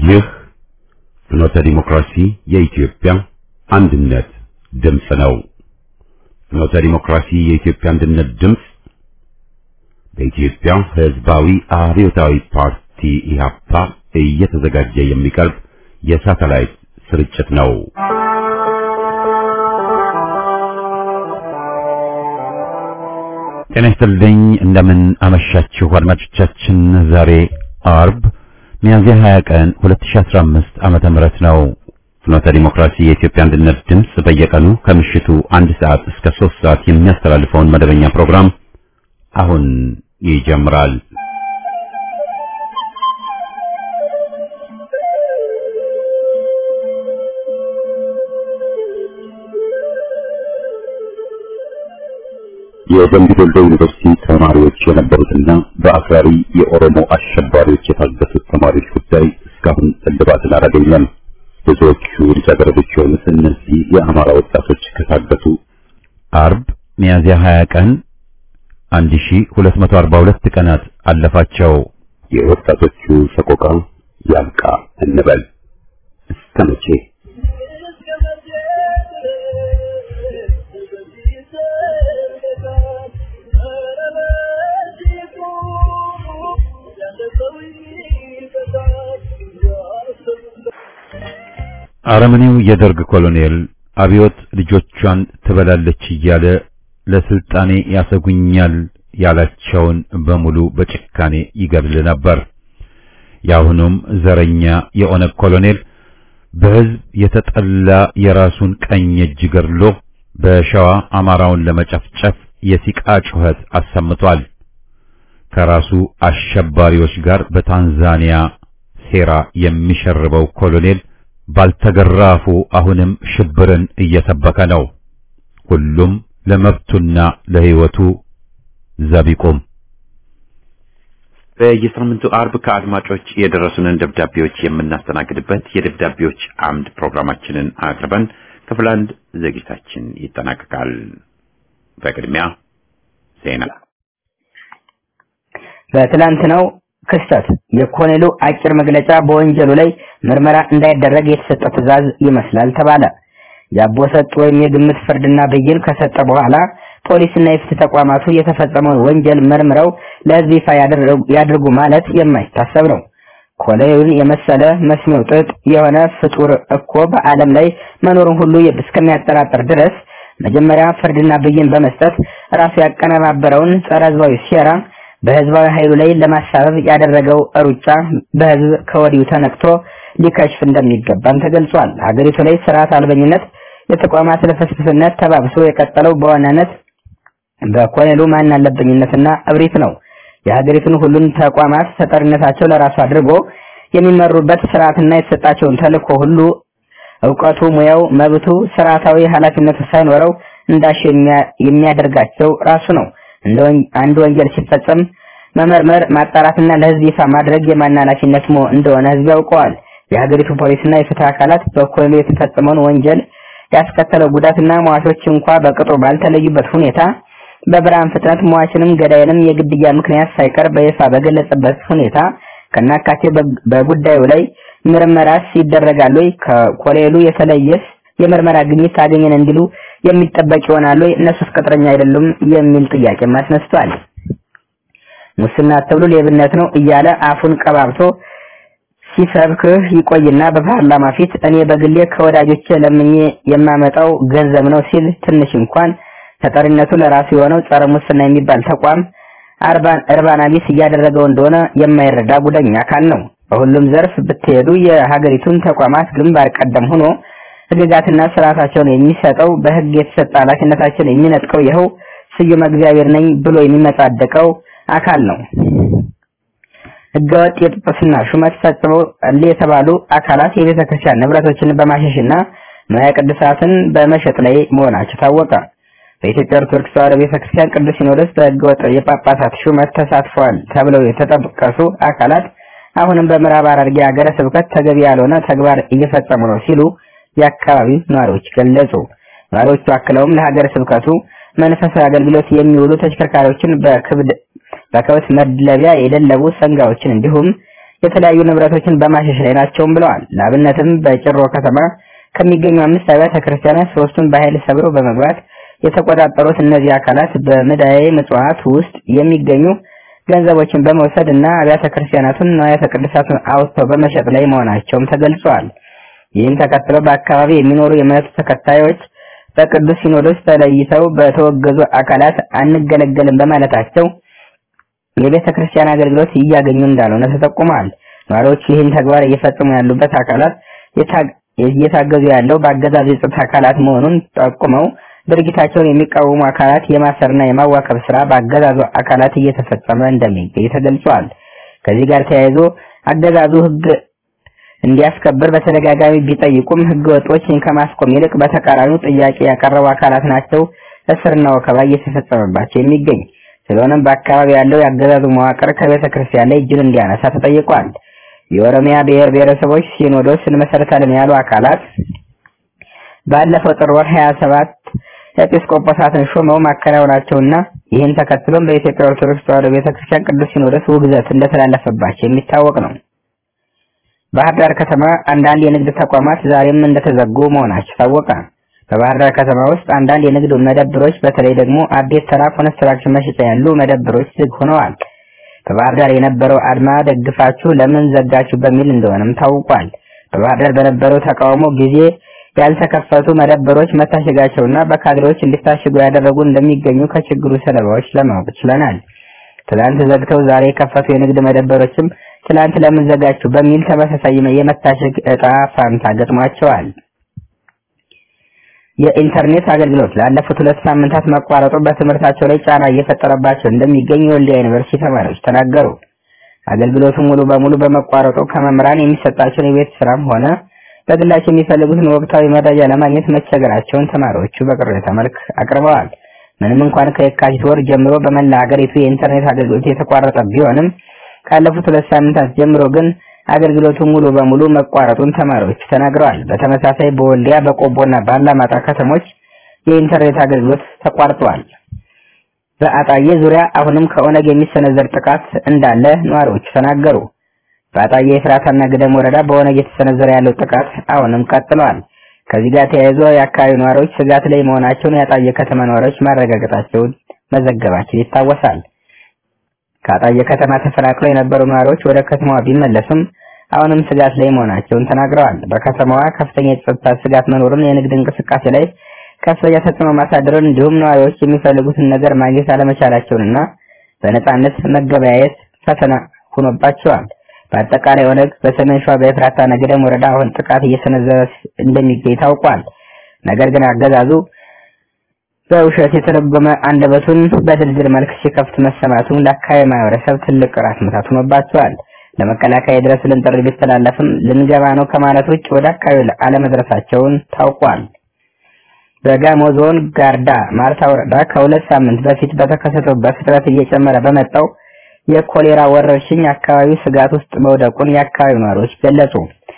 ይህ ፍኖተ ዲሞክራሲ የኢትዮጵያ አንድነት ድምፅ ነው። ፍኖተ ዲሞክራሲ የኢትዮጵያ አንድነት ድምፅ በኢትዮጵያ ሕዝባዊ አብዮታዊ ፓርቲ ኢህአፓ እየተዘጋጀ የሚቀርብ የሳተላይት ስርጭት ነው። ጤና ይስጥልኝ። እንደምን አመሻችሁ አድማጮቻችን። ዛሬ አርብ ሚያዝያ 20 ቀን 2015 ዓመተ ምህረት ነው። ፍኖተ ዲሞክራሲ የኢትዮጵያ አንድነት ድምፅ በየቀኑ ከምሽቱ አንድ ሰዓት እስከ ሶስት ሰዓት የሚያስተላልፈውን መደበኛ ፕሮግራም አሁን ይጀምራል። የደምቢ ዶሎ ዩኒቨርሲቲ ተማሪዎች የነበሩትና በአክራሪ የኦሮሞ አሸባሪዎች የታገቱት ተማሪዎች ጉዳይ እስካሁን እልባትን አላገኘም። ብዙዎቹ ልጃገረዶች የሆኑት እነዚህ የአማራ ወጣቶች ከታገቱ አርብ ሚያዝያ 20 ቀን 1242 ቀናት አለፋቸው። የወጣቶቹ ሰቆቃ ያብቃ እንበል እስከ መቼ? አረመኔው የደርግ ኮሎኔል አብዮት ልጆቿን ትበላለች እያለ ለስልጣኔ ያሰጉኛል ያላቸውን በሙሉ በጭካኔ ይገድል ነበር። የአሁኑም ዘረኛ የኦነግ ኮሎኔል በሕዝብ የተጠላ የራሱን ቀኝ እጅ ገድሎ በሸዋ አማራውን ለመጨፍጨፍ የሲቃ ጩኸት አሰምቷል። ከራሱ አሸባሪዎች ጋር በታንዛኒያ ሴራ የሚሸርበው ኮሎኔል ባልተገራፉ አሁንም ሽብርን እየሰበከ ነው። ሁሉም ለመብቱና ለሕይወቱ ዘቢቁም። በየሳምንቱ አርብ ከአድማጮች የደረሱንን ደብዳቤዎች የምናስተናግድበት የደብዳቤዎች አምድ ፕሮግራማችንን አቅርበን ክፍል አንድ ዝግጅታችን ይጠናቀቃል። በቅድሚያ ዜና። በትላንትናው ክስተት የኮሎኔሉ አጭር መግለጫ በወንጀሉ ላይ ምርመራ እንዳይደረግ የተሰጠ ትዕዛዝ ይመስላል ተባለ። የአቦሰጥ ወይም የግምት ፍርድና ብይን ከሰጠ በኋላ ፖሊስና የፍትህ ተቋማቱ የተፈጸመውን ወንጀል መርምረው ለሕዝብ ይፋ ያድርጉ ማለት የማይታሰብ ነው። ኮሎኔሉን የመሰለ መስሚያው ጥጥ የሆነ ፍጡር እኮ በዓለም ላይ መኖሩን ሁሉ እስከሚያጠራጥር ድረስ መጀመሪያ ፍርድና ብይን በመስጠት ራሱ ያቀነባበረውን ጸረ ሕዝባዊ ሴራ በህዝባዊ ኃይሉ ላይ ለማሳበብ ያደረገው ሩጫ በህዝብ ከወዲሁ ተነቅቶ ሊከሽፍ እንደሚገባም ተገልጿል። ሀገሪቱ ላይ ስርዓት አልበኝነት፣ የተቋማት ልፍስፍስነት ተባብሶ የቀጠለው በዋናነት በኮሎኔሉ ማን አለበኝነትና እብሪት ነው። የሀገሪቱን ሁሉን ተቋማት ተጠሪነታቸው ለራሱ አድርጎ የሚመሩበት ስርዓትና የተሰጣቸውን ተልእኮ ሁሉ እውቀቱ፣ ሙያው፣ መብቱ፣ ስርዓታዊ ኃላፊነቱ ሳይኖረው እንዳሽ የሚያደርጋቸው ራሱ ነው። አንድ ወንጀል ሲፈጸም መመርመር ማጣራትና ለህዝብ ይፋ ማድረግ የማን ኃላፊነት እንደሆነ ህዝብ ያውቀዋል። የሀገሪቱ ፖሊስና የፍትህ አካላት በኮሎኔሉ የተፈጸመውን ወንጀል ያስከተለው ጉዳትና ሟቾች እንኳ በቅጡ ባልተለዩበት ሁኔታ በብርሃን ፍጥነት ሟችንም ገዳይንም የግድያ ምክንያት ሳይቀር በይፋ በገለጸበት ሁኔታ ከናካቴ በጉዳዩ ላይ ምርመራስ ይደረጋል ወይ? ከኮሎኔሉ የተለየስ የምርመራ ግኝት አገኘን እንዲሉ የሚጠበቅ ይሆናል ወይ? እነሱስ ቅጥረኛ አይደሉም የሚል ጥያቄ አስነስቷል። ሙስና አትብሉ ሌብነት ነው እያለ አፉን ቀባብቶ ሲሰብክህ ይቆይና በፓርላማ ፊት እኔ በግሌ ከወዳጆቼ ለምኜ የማመጣው ገንዘብ ነው ሲል ትንሽ እንኳን ተጠሪነቱ ለራሱ የሆነው ጸረ ሙስና የሚባል ተቋም እርባና ቢስ እያደረገው እንደሆነ የማይረዳ ጉደኛ አካል ነው። በሁሉም ዘርፍ ብትሄዱ የሀገሪቱን ተቋማት ግንባር ቀደም ሆኖ ህግጋትና ስርዓታቸውን የሚሰጠው በህግ የተሰጠ ኃላፊነታቸውን የሚነጥቀው ይኸው ስዩመ እግዚአብሔር ነኝ ብሎ የሚመጻደቀው አካል ነው። ህገወጥ የጵጵስና ሹመት ፈጽመው የተባሉ አካላት የቤተ ክርስቲያን ንብረቶችን በማሸሽና ንዋየ ቅድሳትን በመሸጥ ላይ መሆናቸው ታወቀ። በኢትዮጵያ ኦርቶዶክስ ተዋሕዶ ቤተ ክርስቲያን ቅዱስ ሲኖዶስ በህገወጥ የጳጳሳት ሹመት ተሳትፈዋል ተብለው የተጠቀሱ አካላት አሁንም በምዕራብ ሐረርጌ ሀገረ ስብከት ተገቢ ያልሆነ ተግባር እየፈጸሙ ነው ሲሉ የአካባቢው ነዋሪዎች ገለጹ። ነዋሪዎቹ አክለውም ለሀገረ ስብከቱ መንፈሳዊ አገልግሎት የሚውሉ ተሽከርካሪዎችን በክብድ በከብት መድለቢያ የደለቡ ሰንጋዎችን እንዲሁም የተለያዩ ንብረቶችን በማሸሽ ላይ ናቸውም ብለዋል። ለአብነትም በጭሮ ከተማ ከሚገኙ አምስት አብያተ ክርስቲያናት ሶስቱን በኃይል ሰብረው በመግባት የተቆጣጠሩት እነዚህ አካላት በምዳዬ ምጽዋት ውስጥ የሚገኙ ገንዘቦችን በመውሰድ እና አብያተ ክርስቲያናቱን ንዋያተ ቅዱሳቱን አውጥተው በመሸጥ ላይ መሆናቸውም ተገልጿል። ይህን ተከትሎ በአካባቢ የሚኖሩ የእምነቱ ተከታዮች በቅዱስ ሲኖዶስ ተለይተው በተወገዙ አካላት አንገለገልም በማለታቸው የቤተ ክርስቲያን አገልግሎት እያገኙ እንዳልሆነ ተጠቁሟል። ነዋሪዎቹ ይህን ተግባር እየፈጸሙ ያሉበት አካላት እየታገዙ ያለው በአገዛዙ የጸጥታ አካላት መሆኑን ጠቁመው ድርጊታቸውን የሚቃወሙ አካላት የማሰርና የማዋከብ ስራ በአገዛዙ አካላት እየተፈጸመ እንደሚገኝ ተገልጿል። ከዚህ ጋር ተያይዞ አገዛዙ ሕግ እንዲያስከብር በተደጋጋሚ ቢጠይቁም ሕገ ወጦችን ከማስቆም ይልቅ በተቃራኒው ጥያቄ ያቀረቡ አካላት ናቸው እስርና ወከባ እየተፈጸመባቸው የሚገኝ። ስለሆነም በአካባቢ ያለው የአገዛዙ መዋቅር ከቤተ ክርስቲያን ላይ እጁን እንዲያነሳ ተጠይቋል። የኦሮሚያ ብሔር ብሔረሰቦች ሲኖዶስ እንመሰርታለን ያሉ አካላት ባለፈው ጥር ወር 27 ኤጲስቆጶሳትን ሾመው ማከናወናቸውና ይህን ተከትሎም በኢትዮጵያ ኦርቶዶክስ ተዋሕዶ ቤተክርስቲያን ቅዱስ ሲኖዶስ ውግዘት እንደተላለፈባቸው የሚታወቅ ነው። ባህር ዳር ከተማ አንዳንድ የንግድ ተቋማት ዛሬም እንደተዘጉ መሆናቸው ታወቀ። በባህር ዳር ከተማ ውስጥ አንዳንድ የንግድ መደብሮች በተለይ ደግሞ አቤት ተራ ኮንስትራክሽን መሸጫ ያሉ መደብሮች ዝግ ሆነዋል። በባህር ዳር የነበረው አድማ ደግፋችሁ ለምን ዘጋችሁ በሚል እንደሆነም ታውቋል። በባህር ዳር በነበረው ተቃውሞ ጊዜ ያልተከፈቱ መደብሮች መታሸጋቸውና በካድሬዎች እንዲታሸጉ ያደረጉ እንደሚገኙ ከችግሩ ሰለባዎች ለማወቅ ችለናል። ትላንት ዘግተው ዛሬ የከፈቱ የንግድ መደብሮችም ትላንት ለምን ዘጋችሁ በሚል ተመሳሳይ የመታሸግ እጣ ፋንታ ገጥሟቸዋል። የኢንተርኔት አገልግሎት ላለፉት ሁለት ሳምንታት መቋረጡ በትምህርታቸው ላይ ጫና እየፈጠረባቸው እንደሚገኝ የወልዲያ ዩኒቨርሲቲ ተማሪዎች ተናገሩ። አገልግሎቱ ሙሉ በሙሉ በመቋረጡ ከመምህራን የሚሰጣቸውን የቤት ስራም ሆነ በግላቸው የሚፈልጉትን ወቅታዊ መረጃ ለማግኘት መቸገራቸውን ተማሪዎቹ በቅሬታ መልክ አቅርበዋል። ምንም እንኳን ከየካቲት ወር ጀምሮ በመላ ሀገሪቱ የኢንተርኔት አገልግሎት የተቋረጠ ቢሆንም ካለፉት ሁለት ሳምንታት ጀምሮ ግን አገልግሎቱ ሙሉ በሙሉ መቋረጡን ተማሪዎች ተናግረዋል። በተመሳሳይ በወልዲያ በቆቦና በአላማጣ ከተሞች የኢንተርኔት አገልግሎት ተቋርጧል። በአጣዬ ዙሪያ አሁንም ከኦነግ የሚሰነዘር ጥቃት እንዳለ ነዋሪዎች ተናገሩ። በአጣዬ የፍራታና ግደም ወረዳ በኦነግ የተሰነዘረ ያለው ጥቃት አሁንም ቀጥሏል። ከዚህ ጋር ተያይዞ የአካባቢው ነዋሪዎች ስጋት ላይ መሆናቸውን የአጣዬ ከተማ ነዋሪዎች ማረጋገጣቸውን መዘገባቸው ይታወሳል። ከአጣዬ ከተማ ተፈናቅለው የነበሩ ነዋሪዎች ወደ ከተማዋ ቢመለሱም አሁንም ስጋት ላይ መሆናቸውን ተናግረዋል። በከተማዋ ከፍተኛ የጸጥታ ስጋት መኖሩን፣ የንግድ እንቅስቃሴ ላይ ከፍተኛ ተጽዕኖ ማሳደሩን እንዲሁም ነዋሪዎች የሚፈልጉትን ነገር ማግኘት አለመቻላቸውንና በነጻነት መገበያየት ፈተና ሆኖባቸዋል። በአጠቃላይ ኦነግ በሰሜን ሸዋ በኤፍራታና ገደም ወረዳ አሁን ጥቃት እየሰነዘረ እንደሚገኝ ታውቋል። ነገር ግን አገዛዙ በውሸት የተረጎመ አንደበቱን በድርድር መልክ ሲከፍት መሰማቱ ለአካባቢ ማህበረሰብ ትልቅ ራስ ምታት ሆኖባቸዋል። ለመከላከያ የድረሱልን ጥሪ ቢተላለፍም ልንገባ ነው ከማለት ውጭ ወደ አካባቢ አለመድረሳቸውን ታውቋል። በጋሞ ዞን ጋርዳ ማርታ ወረዳ ከሁለት ሳምንት በፊት በተከሰተው በፍጥነት እየጨመረ በመጣው የኮሌራ ወረርሽኝ አካባቢው ስጋት ውስጥ መውደቁን የአካባቢው ነዋሪዎች ገለጹ።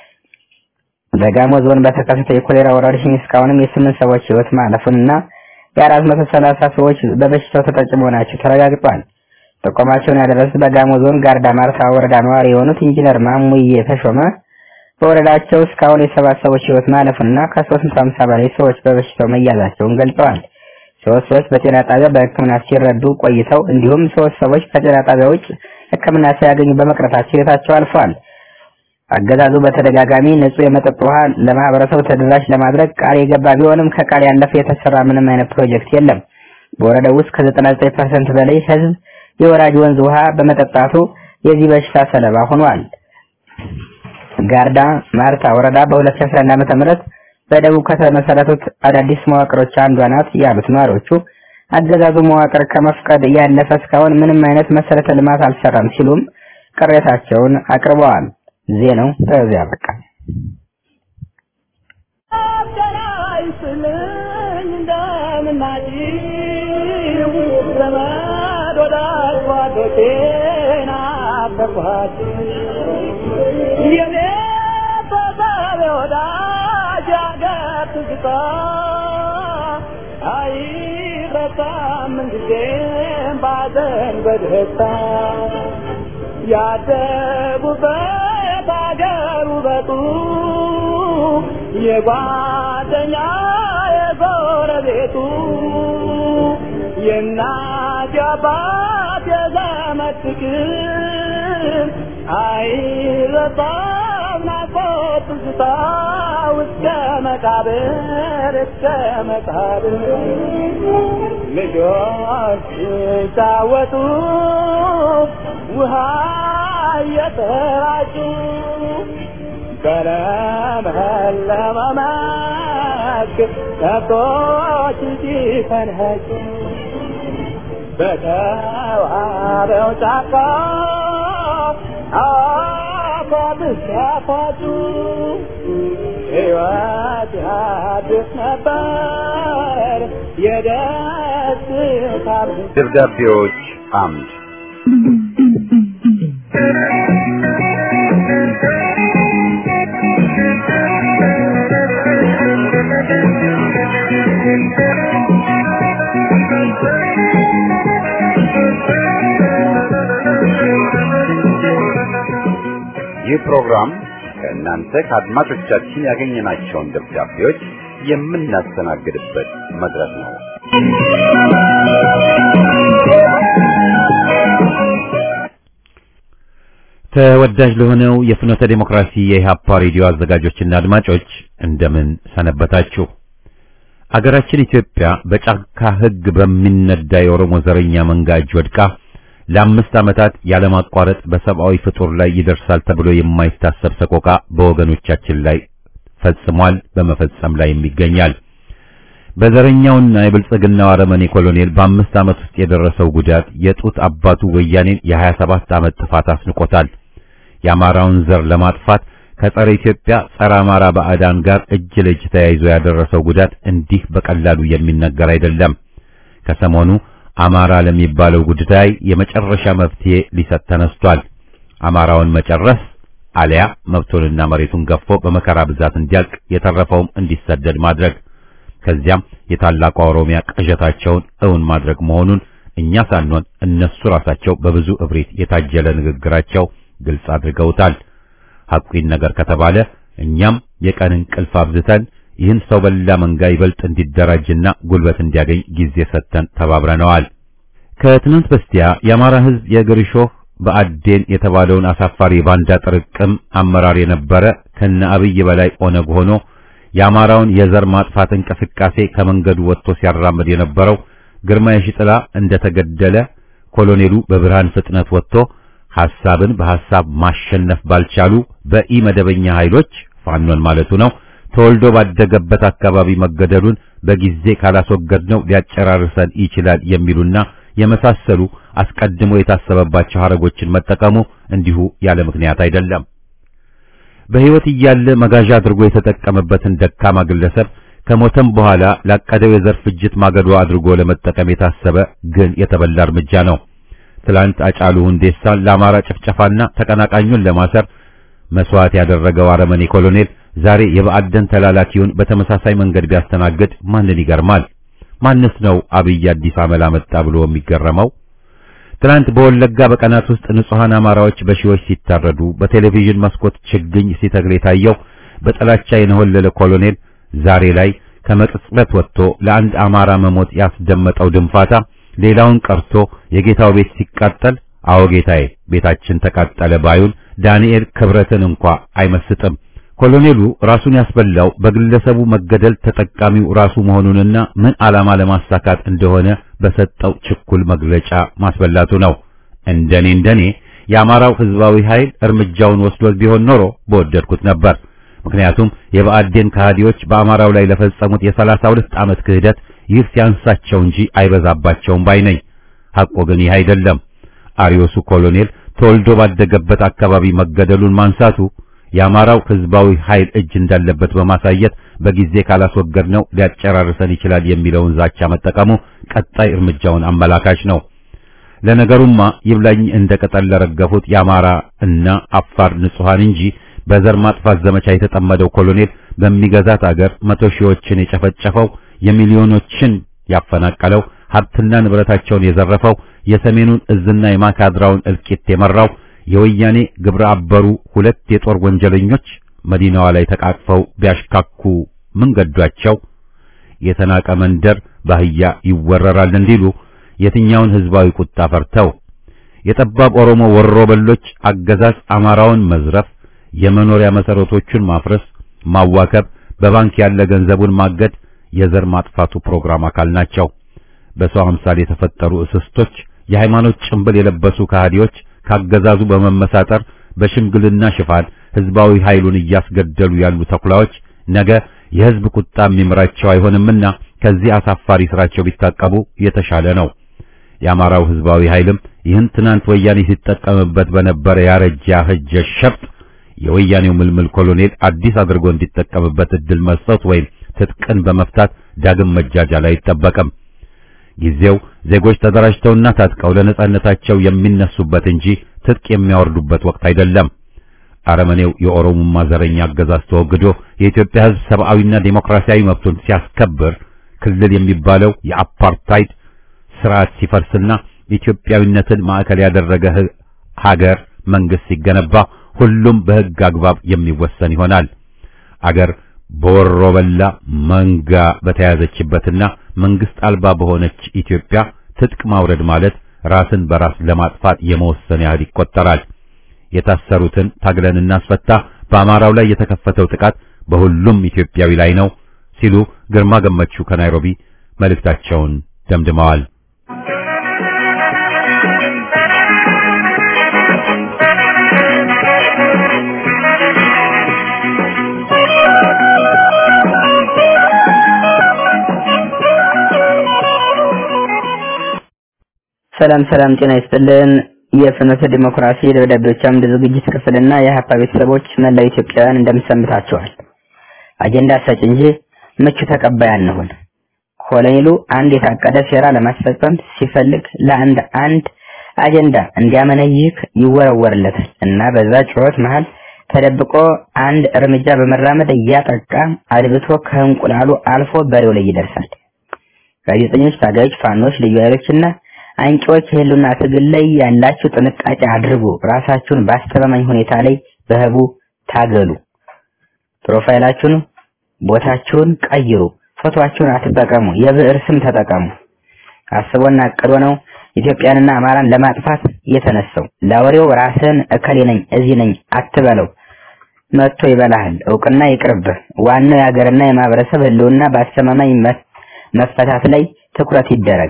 በጋሞ ዞን በተከሰተው የኮሌራ ወረርሽኝ እስካሁንም የስምንት ሰዎች ህይወት ማለፉንና የአራት መቶ ሰላሳ ሰዎች በበሽታው ተጠቂ መሆናቸው ተረጋግጧል። ጥቆማቸውን ያደረሱት በጋሞ ዞን ጋርዳ ማርታ ወረዳ ነዋሪ የሆኑት ኢንጂነር ማሙዬ ተሾመ በወረዳቸው እስካሁን የሰባት ሰዎች ህይወት ማለፉንና ከ350 በላይ ሰዎች በበሽታው መያዛቸውን ገልጸዋል። ሶስት ሰዎች በጤና ጣቢያ በሕክምና ሲረዱ ቆይተው እንዲሁም ሶስት ሰዎች ከጤና ጣቢያ ውጭ ሕክምና ሳያገኙ በመቅረታቸው ህይወታቸው አልፏል። አገዛዙ በተደጋጋሚ ንጹህ የመጠጥ ውሃ ለማህበረሰቡ ተደራሽ ለማድረግ ቃል የገባ ቢሆንም ከቃል ያለፈ የተሰራ ምንም አይነት ፕሮጀክት የለም። በወረዳው ውስጥ ከ99% በላይ ህዝብ የወራጅ ወንዝ ውሃ በመጠጣቱ የዚህ በሽታ ሰለባ ሆኗል። ጋርዳ ማርታ ወረዳ በ2011 ዓ.ም በደቡብ ከተመሰረቱት አዳዲስ መዋቅሮች አንዷ ናት ያሉት ነዋሪዎቹ አገዛዙ መዋቅር ከመፍቀድ ያለፈ እስካሁን ምንም አይነት መሰረተ ልማት አልሰራም ሲሉም ቅሬታቸውን አቅርበዋል። ዜናው በዚያ በቃ። በደስታ ያደጉበት የጓደኛ የጎረቤቱ የእናት የአባት የዘመድ ፍቅር አይረሳም ናፍቆት ትዝታ እስከ መቃብር እስከ መቃብር ልጆች ሲጫወቱ ውሃ እየተራጩ በለመለመ መስክ ከብቶች ሲፈንጩ በተዋበው ጫካ አፏት ሲያፏጩ ሕይወት ያድስ ነበር የደስታ ደብዳቤዎች አምድ ይህ ፕሮግራም ከእናንተ ከአድማጮቻችን ያገኘናቸውን ደብዳቤዎች የምናስተናግድበት መድረክ ነው። ተወዳጅ ለሆነው የፍኖተ ዴሞክራሲ የኢህአፓ ሬዲዮ አዘጋጆችና አድማጮች እንደምን ሰነበታችሁ? አገራችን ኢትዮጵያ በጫካ ሕግ በሚነዳ የኦሮሞ ዘረኛ መንጋ እጅ ወድቃ ለአምስት ዓመታት ያለማቋረጥ በሰብአዊ ፍጡር ላይ ይደርሳል ተብሎ የማይታሰብ ሰቆቃ በወገኖቻችን ላይ ፈጽሟል፣ በመፈጸም ላይ ይገኛል። በዘረኛውና የብልጽግናው አረመኔ ኮሎኔል በአምስት ዓመት ውስጥ የደረሰው ጉዳት የጡት አባቱ ወያኔን የሀያ ሰባት ዓመት ጥፋት አስንቆታል። የአማራውን ዘር ለማጥፋት ከጸረ ኢትዮጵያ ጸረ አማራ ባዕዳን ጋር እጅ ለእጅ ተያይዞ ያደረሰው ጉዳት እንዲህ በቀላሉ የሚነገር አይደለም። ከሰሞኑ አማራ ለሚባለው ጉዳይ የመጨረሻ መፍትሄ ሊሰጥ ተነስቷል። አማራውን መጨረስ አሊያ መብቱንና መሬቱን ገፎ በመከራ ብዛት እንዲያልቅ የተረፈውም እንዲሰደድ ማድረግ ከዚያም የታላቋ ኦሮሚያ ቅዠታቸውን እውን ማድረግ መሆኑን እኛ ሳንሆን እነሱ ራሳቸው በብዙ እብሪት የታጀለ ንግግራቸው ግልጽ አድርገውታል። ሐቁን ነገር ከተባለ እኛም የቀን እንቅልፍ አብዝተን ይህን ሰው በላ መንጋ ይበልጥ እንዲደራጅና ጉልበት እንዲያገኝ ጊዜ ሰጥተን ተባብረነዋል። ከትናንት በስቲያ የአማራ ሕዝብ የእግር እሾህ በአዴን የተባለውን አሳፋሪ ባንዳ ጥርቅም አመራር የነበረ ከነ አብይ በላይ ኦነግ ሆኖ የአማራውን የዘር ማጥፋት እንቅስቃሴ ከመንገዱ ወጥቶ ሲያራምድ የነበረው ግርማ የሺጥላ እንደተገደለ ኮሎኔሉ በብርሃን ፍጥነት ወጥቶ ሐሳብን በሐሳብ ማሸነፍ ባልቻሉ በኢ መደበኛ ኃይሎች ፋኖን ማለቱ ነው ተወልዶ ባደገበት አካባቢ መገደሉን በጊዜ ካላስወገድነው ሊያጨራርሰን ይችላል የሚሉና የመሳሰሉ አስቀድሞ የታሰበባቸው ሐረጎችን መጠቀሙ እንዲሁ ያለ ምክንያት አይደለም። በሕይወት እያለ መጋዣ አድርጎ የተጠቀመበትን ደካማ ግለሰብ ከሞተም በኋላ ላቀደው የዘር ፍጅት ማገዶ አድርጎ ለመጠቀም የታሰበ ግን የተበላ እርምጃ ነው። ትላንት አጫሉ ሁንዴሳን ለአማራ ጭፍጨፋና ተቀናቃኙን ለማሰር መስዋዕት ያደረገው አረመኔ ኮሎኔል ዛሬ የብአዴን ተላላኪውን በተመሳሳይ መንገድ ቢያስተናግድ ማንን ይገርማል? ማንስ ነው አብይ አዲስ አመል አመጣ ብሎ የሚገረመው? ትናንት በወለጋ በቀናት ውስጥ ንጹሐን አማራዎች በሺዎች ሲታረዱ በቴሌቪዥን መስኮት ችግኝ ሲተክል የታየው በጥላቻ የነሆለለ ኮሎኔል ዛሬ ላይ ከመቅጽበት ወጥቶ ለአንድ አማራ መሞት ያስደመጠው ድንፋታ ሌላውን ቀርቶ የጌታው ቤት ሲቃጠል አዎ ጌታዬ ቤታችን ተቃጠለ ባዩን ዳንኤል ክብረትን እንኳ አይመስጥም። ኮሎኔሉ ራሱን ያስበላው በግለሰቡ መገደል ተጠቃሚው ራሱ መሆኑንና ምን ዓላማ ለማሳካት እንደሆነ በሰጠው ችኩል መግለጫ ማስበላቱ ነው። እንደኔ እንደኔ የአማራው ህዝባዊ ኃይል እርምጃውን ወስዶ ቢሆን ኖሮ በወደድኩት ነበር። ምክንያቱም የብአዴን ከሃዲዎች በአማራው ላይ ለፈጸሙት የሰላሳ ሁለት ዓመት ክህደት ይህ ሲያንሳቸው እንጂ አይበዛባቸውም ባይ ነኝ። ሐቆ ግን ይህ አይደለም። አሪዮሱ ኮሎኔል ተወልዶ ባደገበት አካባቢ መገደሉን ማንሳቱ የአማራው ህዝባዊ ኃይል እጅ እንዳለበት በማሳየት በጊዜ ካላስወገድነው ሊያጨራርሰን ይችላል የሚለውን ዛቻ መጠቀሙ ቀጣይ እርምጃውን አመላካች ነው። ለነገሩማ ይብላኝ እንደ ቅጠል ለረገፉት የአማራ እና አፋር ንጹሃን እንጂ በዘር ማጥፋት ዘመቻ የተጠመደው ኮሎኔል በሚገዛት አገር መቶ ሺዎችን የጨፈጨፈው የሚሊዮኖችን ያፈናቀለው ሀብትና ንብረታቸውን የዘረፈው የሰሜኑን እዝና የማካድራውን እልቂት የመራው የወያኔ ግብረ አበሩ ሁለት የጦር ወንጀለኞች መዲናዋ ላይ ተቃቅፈው ቢያሽካኩ ምን ገዷቸው? የተናቀ መንደር ባህያ ይወረራል እንዲሉ የትኛውን ህዝባዊ ቁጣ ፈርተው የጠባብ ኦሮሞ ወሮ በሎች አገዛዝ አማራውን መዝረፍ፣ የመኖሪያ መሰረቶቹን ማፍረስ፣ ማዋከብ፣ በባንክ ያለ ገንዘቡን ማገድ የዘር ማጥፋቱ ፕሮግራም አካል ናቸው። በሰው አምሳል የተፈጠሩ እስስቶች፣ የሃይማኖት ጭንብል የለበሱ ከሃዲዎች ካገዛዙ በመመሳጠር በሽምግልና ሽፋን ህዝባዊ ኃይሉን እያስገደሉ ያሉ ተኩላዎች ነገ የህዝብ ቁጣ የሚምራቸው አይሆንምና ከዚህ አሳፋሪ ስራቸው ቢታቀቡ የተሻለ ነው። የአማራው ህዝባዊ ኃይልም ይህን ትናንት ወያኔ ሲጠቀምበት በነበረ ያረጃ ህጀ ሸፍጥ የወያኔው ምልምል ኮሎኔል አዲስ አድርጎ እንዲጠቀምበት እድል መስጠት ወይም ትጥቅን በመፍታት ዳግም መጃጃል አይጠበቅም። ጊዜው ዜጎች ተደራጅተውና ታጥቀው ለነጻነታቸው የሚነሱበት እንጂ ትጥቅ የሚያወርዱበት ወቅት አይደለም። አረመኔው የኦሮሞማ ዘረኛ አገዛዝ ተወግዶ የኢትዮጵያ ህዝብ ሰብአዊና ዴሞክራሲያዊ መብቱን ሲያስከብር ክልል የሚባለው የአፓርታይድ ስርዓት ሲፈርስና ኢትዮጵያዊነትን ማዕከል ያደረገ ሀገር መንግስት ሲገነባ ሁሉም በህግ አግባብ የሚወሰን ይሆናል። አገር በወሮ በላ መንጋ በተያዘችበትና መንግስት አልባ በሆነች ኢትዮጵያ ትጥቅ ማውረድ ማለት ራስን በራስ ለማጥፋት የመወሰን ያህል ይቆጠራል። የታሰሩትን ታግለን እናስፈታ፣ በአማራው ላይ የተከፈተው ጥቃት በሁሉም ኢትዮጵያዊ ላይ ነው ሲሉ ግርማ ገመቹ ከናይሮቢ መልእክታቸውን ደምድመዋል። ሰላም ሰላም፣ ጤና ይስጥልን። የፍኖተ ዲሞክራሲ ደብዳቤዎች አምድ ዝግጅት ክፍልና የሀፓ ቤተሰቦች መላው ኢትዮጵያውያን እንደምሰንብታችኋል። አጀንዳ ሰጭ እንጂ ምቹ ተቀባይ አንሁን። ኮሎኔሉ አንድ የታቀደ ሴራ ለማስፈጸም ሲፈልግ ለአንድ አንድ አጀንዳ እንዲያመነይክ ይወረወርለታል እና በዛ ጩኸት መሃል ተደብቆ አንድ እርምጃ በመራመድ እያጠቃ አድብቶ ከእንቁላሉ አልፎ በሬው ላይ ይደርሳል። ጋዜጠኞች፣ ታጋዮች፣ ፋኖች፣ ልዩ ኃይሎችና አንቂዎች የህልውና ትግል ላይ ያላችሁ ጥንቃቄ አድርጉ። ራሳችሁን በአስተማማኝ ሁኔታ ላይ በህቡ ታገሉ። ፕሮፋይላችሁን፣ ቦታችሁን ቀይሩ። ፎቶአችሁን አትጠቀሙ። የብዕር ስም ተጠቀሙ። አስቦና አቅዶ ነው ኢትዮጵያንና አማራን ለማጥፋት የተነሳው። ለአውሬው ራስህን እከሌ ነኝ እዚህ ነኝ አትበለው። መጥቶ ይበላሃል። እውቅና ይቅርብህ። ዋናው የሀገርና የማህበረሰብ ህልውና በአስተማማኝ መፈታት ላይ ትኩረት ይደረግ።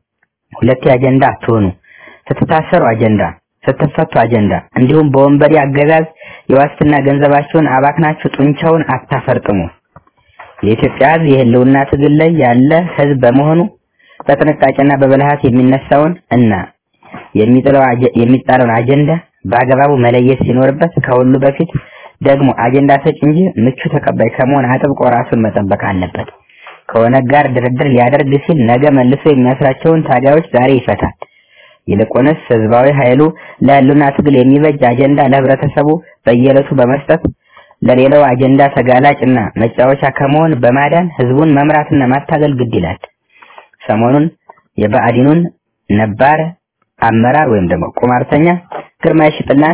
ሁለት አጀንዳ አትሆኑ። ስትታሰሩ አጀንዳ፣ ስትፈቱ አጀንዳ። እንዲሁም በወንበዴ አገዛዝ የዋስትና ገንዘባችሁን አባክናችሁ ጡንቻውን አታፈርጥሙ። የኢትዮጵያ ህዝብ የህልውና ትግል ላይ ያለ ህዝብ በመሆኑ በጥንቃቄና በብልሃት የሚነሳውን እና የሚጥለው የሚጣለውን አጀንዳ በአግባቡ መለየት ሲኖርበት ከሁሉ በፊት ደግሞ አጀንዳ ሰጭ እንጂ ምቹ ተቀባይ ከመሆን አጥብቆ ራሱን መጠበቅ አለበት። ከኦነግ ጋር ድርድር ሊያደርግ ሲል ነገ መልሶ የሚያስራቸውን ታጋዮች ዛሬ ይፈታል። ይልቁንስ ህዝባዊ ኃይሉ ለህልውና ትግል የሚበጅ አጀንዳ ለህብረተሰቡ በየዕለቱ በመስጠት ለሌላው አጀንዳ ተጋላጭና መጫወቻ ከመሆን በማዳን ህዝቡን መምራትና ማታገል ግድ ይላል። ሰሞኑን የብአዴኑን ነባር አመራር ወይም ደግሞ ቁማርተኛ ግርማ ሽጥላን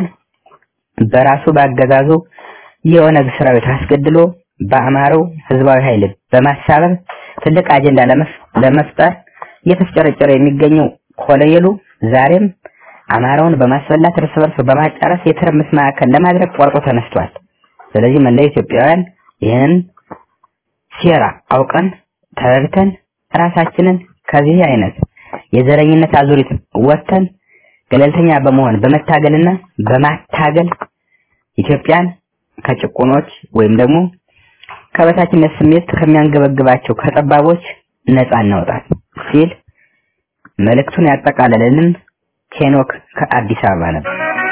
በራሱ ባገዛዙ የኦነግ ሰራዊት አስገድሎ በአማራው ህዝባዊ ኃይል በማሳበብ ትልቅ አጀንዳ ለመፍጠር እየተፍጨረጨረ የሚገኘው ኮሎኔሉ ዛሬም አማራውን በማስበላት እርስ በርስ በማጫረስ የትርምስ ማዕከል ለማድረግ ቆርጦ ተነስቷል። ስለዚህ መላ ኢትዮጵያውያን ይህንን ሴራ አውቀን ተረድተን ራሳችንን ከዚህ አይነት የዘረኝነት አዙሪት ወጥተን ገለልተኛ በመሆን በመታገልና በማታገል ኢትዮጵያን ከጭቁኖች ወይም ደግሞ ከበታችነት ስሜት ከሚያንገበግባቸው ከጠባቦች ነፃ እናውጣት ሲል መልእክቱን ያጠቃለለልን ሄኖክ ከአዲስ አበባ ነበር።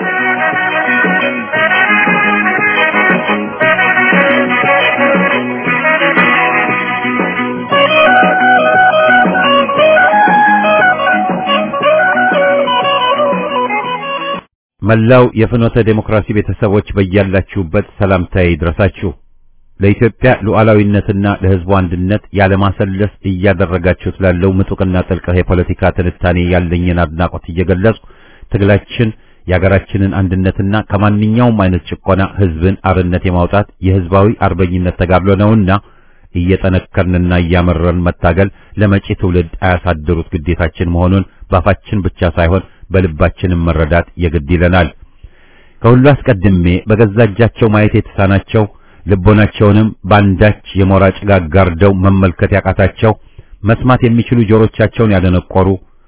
መላው የፍኖተ ዴሞክራሲ ቤተሰቦች በያላችሁበት ሰላምታዬ ይድረሳችሁ። ለኢትዮጵያ ሉዓላዊነትና ለሕዝቡ አንድነት ያለማሰለስ እያደረጋችሁት ላለው ምጡቅና ጥልቅ የፖለቲካ ትንታኔ ያለኝን አድናቆት እየገለጽኩ ትግላችን የሀገራችንን አንድነትና ከማንኛውም አይነት ጭቆና ህዝብን አርነት የማውጣት የህዝባዊ አርበኝነት ተጋድሎ ነውና እየጠነከርንና እያመረን መታገል ለመጪ ትውልድ አያሳድሩት ግዴታችን መሆኑን ባፋችን ብቻ ሳይሆን በልባችንም መረዳት የግድ ይለናል። ከሁሉ አስቀድሜ በገዛ እጃቸው ማየት የተሳናቸው ልቦናቸውንም ባንዳች የሞራ ጭጋግ ጋርደው መመልከት ያቃታቸው መስማት የሚችሉ ጆሮቻቸውን ያደነቆሩ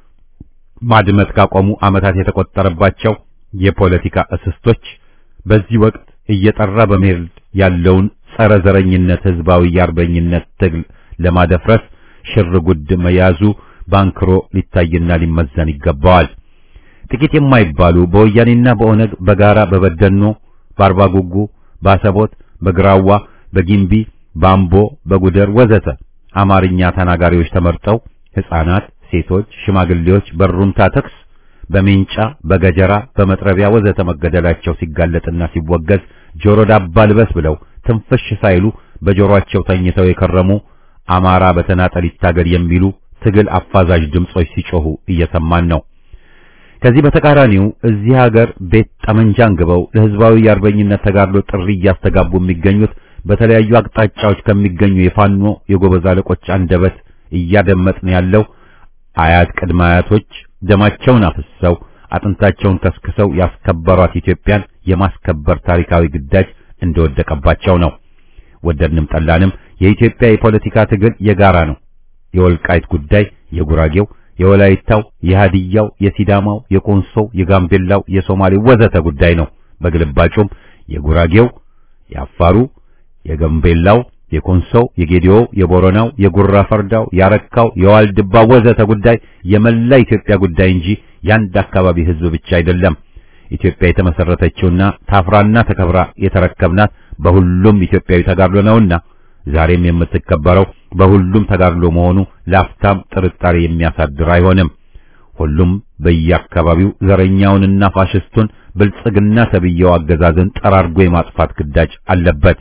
ማድመጥ ካቆሙ ዓመታት የተቆጠረባቸው የፖለቲካ እስስቶች በዚህ ወቅት እየጠራ በመሄድ ያለውን ጸረ ዘረኝነት ህዝባዊ የአርበኝነት ትግል ለማደፍረስ ሽር ጉድ መያዙ ባንክሮ ሊታይና ሊመዘን ይገባዋል። ጥቂት የማይባሉ በወያኔና በኦነግ በጋራ በበደኖ፣ በአርባ ጉጉ፣ በአሰቦት፣ በግራዋ፣ በጊምቢ፣ በአምቦ፣ በጉደር ወዘተ አማርኛ ተናጋሪዎች ተመርጠው ሕፃናት፣ ሴቶች፣ ሽማግሌዎች በሩምታ ተኩስ በሜንጫ በገጀራ በመጥረቢያ ወዘተ መገደላቸው ሲጋለጥና ሲወገዝ ጆሮ ዳባ ልበስ ብለው ትንፍሽ ሳይሉ በጆሮአቸው ተኝተው የከረሙ አማራ በተናጠል ይታገል የሚሉ ትግል አፋዛዥ ድምጾች ሲጮሁ እየሰማን ነው። ከዚህ በተቃራኒው እዚህ ሀገር ቤት ጠመንጃ አንግበው ለህዝባዊ የአርበኝነት ተጋድሎ ጥሪ እያስተጋቡ የሚገኙት በተለያዩ አቅጣጫዎች ከሚገኙ የፋኖ የጎበዝ አለቆች አንደበት እያደመጥን ያለው አያት ቅድመ አያቶች ደማቸውን አፍሰው አጥንታቸውን ከስክሰው ያስከበሯት ኢትዮጵያን የማስከበር ታሪካዊ ግዳጅ እንደወደቀባቸው ነው። ወደድንም ጠላንም የኢትዮጵያ የፖለቲካ ትግል የጋራ ነው። የወልቃይት ጉዳይ የጉራጌው፣ የወላይታው፣ የሃዲያው፣ የሲዳማው፣ የኮንሶው፣ የጋምቤላው፣ የሶማሌው ወዘተ ጉዳይ ነው። በግልባጩም የጉራጌው፣ የአፋሩ፣ የጋምቤላው፣ የኮንሶው፣ የጌዲዮው፣ የቦረናው፣ የጉራ ፈርዳው፣ ያረካው፣ የዋልድባው ወዘተ ጉዳይ የመላ ኢትዮጵያ ጉዳይ እንጂ የአንድ አካባቢ ህዝብ ብቻ አይደለም። ኢትዮጵያ የተመሰረተችውና ታፍራና ተከብራ የተረከብናት በሁሉም ኢትዮጵያዊ ተጋድሎ ነውና ዛሬም የምትከበረው በሁሉም ተጋድሎ መሆኑ ላፍታም ጥርጣሬ የሚያሳድር አይሆንም። ሁሉም በየአካባቢው ዘረኛውንና ፋሽስቱን ብልጽግና ተብየው አገዛዝን ጠራርጎ የማጥፋት ግዳጅ አለበት።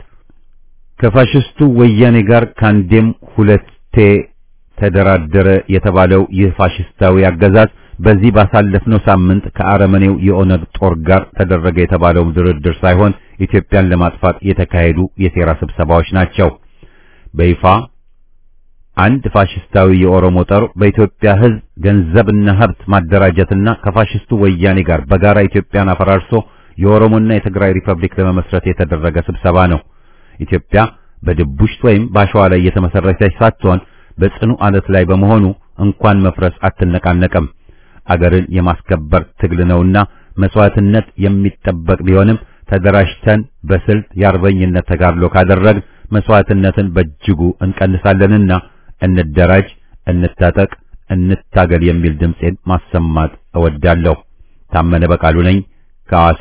ከፋሽስቱ ወያኔ ጋር ካንዴም ሁለቴ ተደራደረ የተባለው ይህ ፋሽስታዊ አገዛዝ በዚህ ባሳለፍነው ሳምንት ከአረመኔው የኦነግ ጦር ጋር ተደረገ የተባለው ድርድር ሳይሆን ኢትዮጵያን ለማጥፋት የተካሄዱ የሴራ ስብሰባዎች ናቸው። በይፋ አንድ ፋሽስታዊ የኦሮሞ ጦር በኢትዮጵያ ሕዝብ ገንዘብና ሀብት ማደራጀትና ከፋሽስቱ ወያኔ ጋር በጋራ ኢትዮጵያን አፈራርሶ የኦሮሞና የትግራይ ሪፐብሊክ ለመመስረት የተደረገ ስብሰባ ነው። ኢትዮጵያ በድቡሽት ወይም በአሸዋ ላይ የተመሰረተች ሳትሆን በጽኑ አለት ላይ በመሆኑ እንኳን መፍረስ አትነቃነቅም። አገርን የማስከበር ትግል ነውና መስዋዕትነት የሚጠበቅ ቢሆንም ተደራጅተን በስልት የአርበኝነት ተጋድሎ ካደረግን መስዋዕትነትን በእጅጉ እንቀንሳለንና እንደራጅ፣ እንታጠቅ፣ እንታገል የሚል ድምጼን ማሰማት እወዳለሁ። ታመነ በቃሉ ነኝ ከሐዋሳ።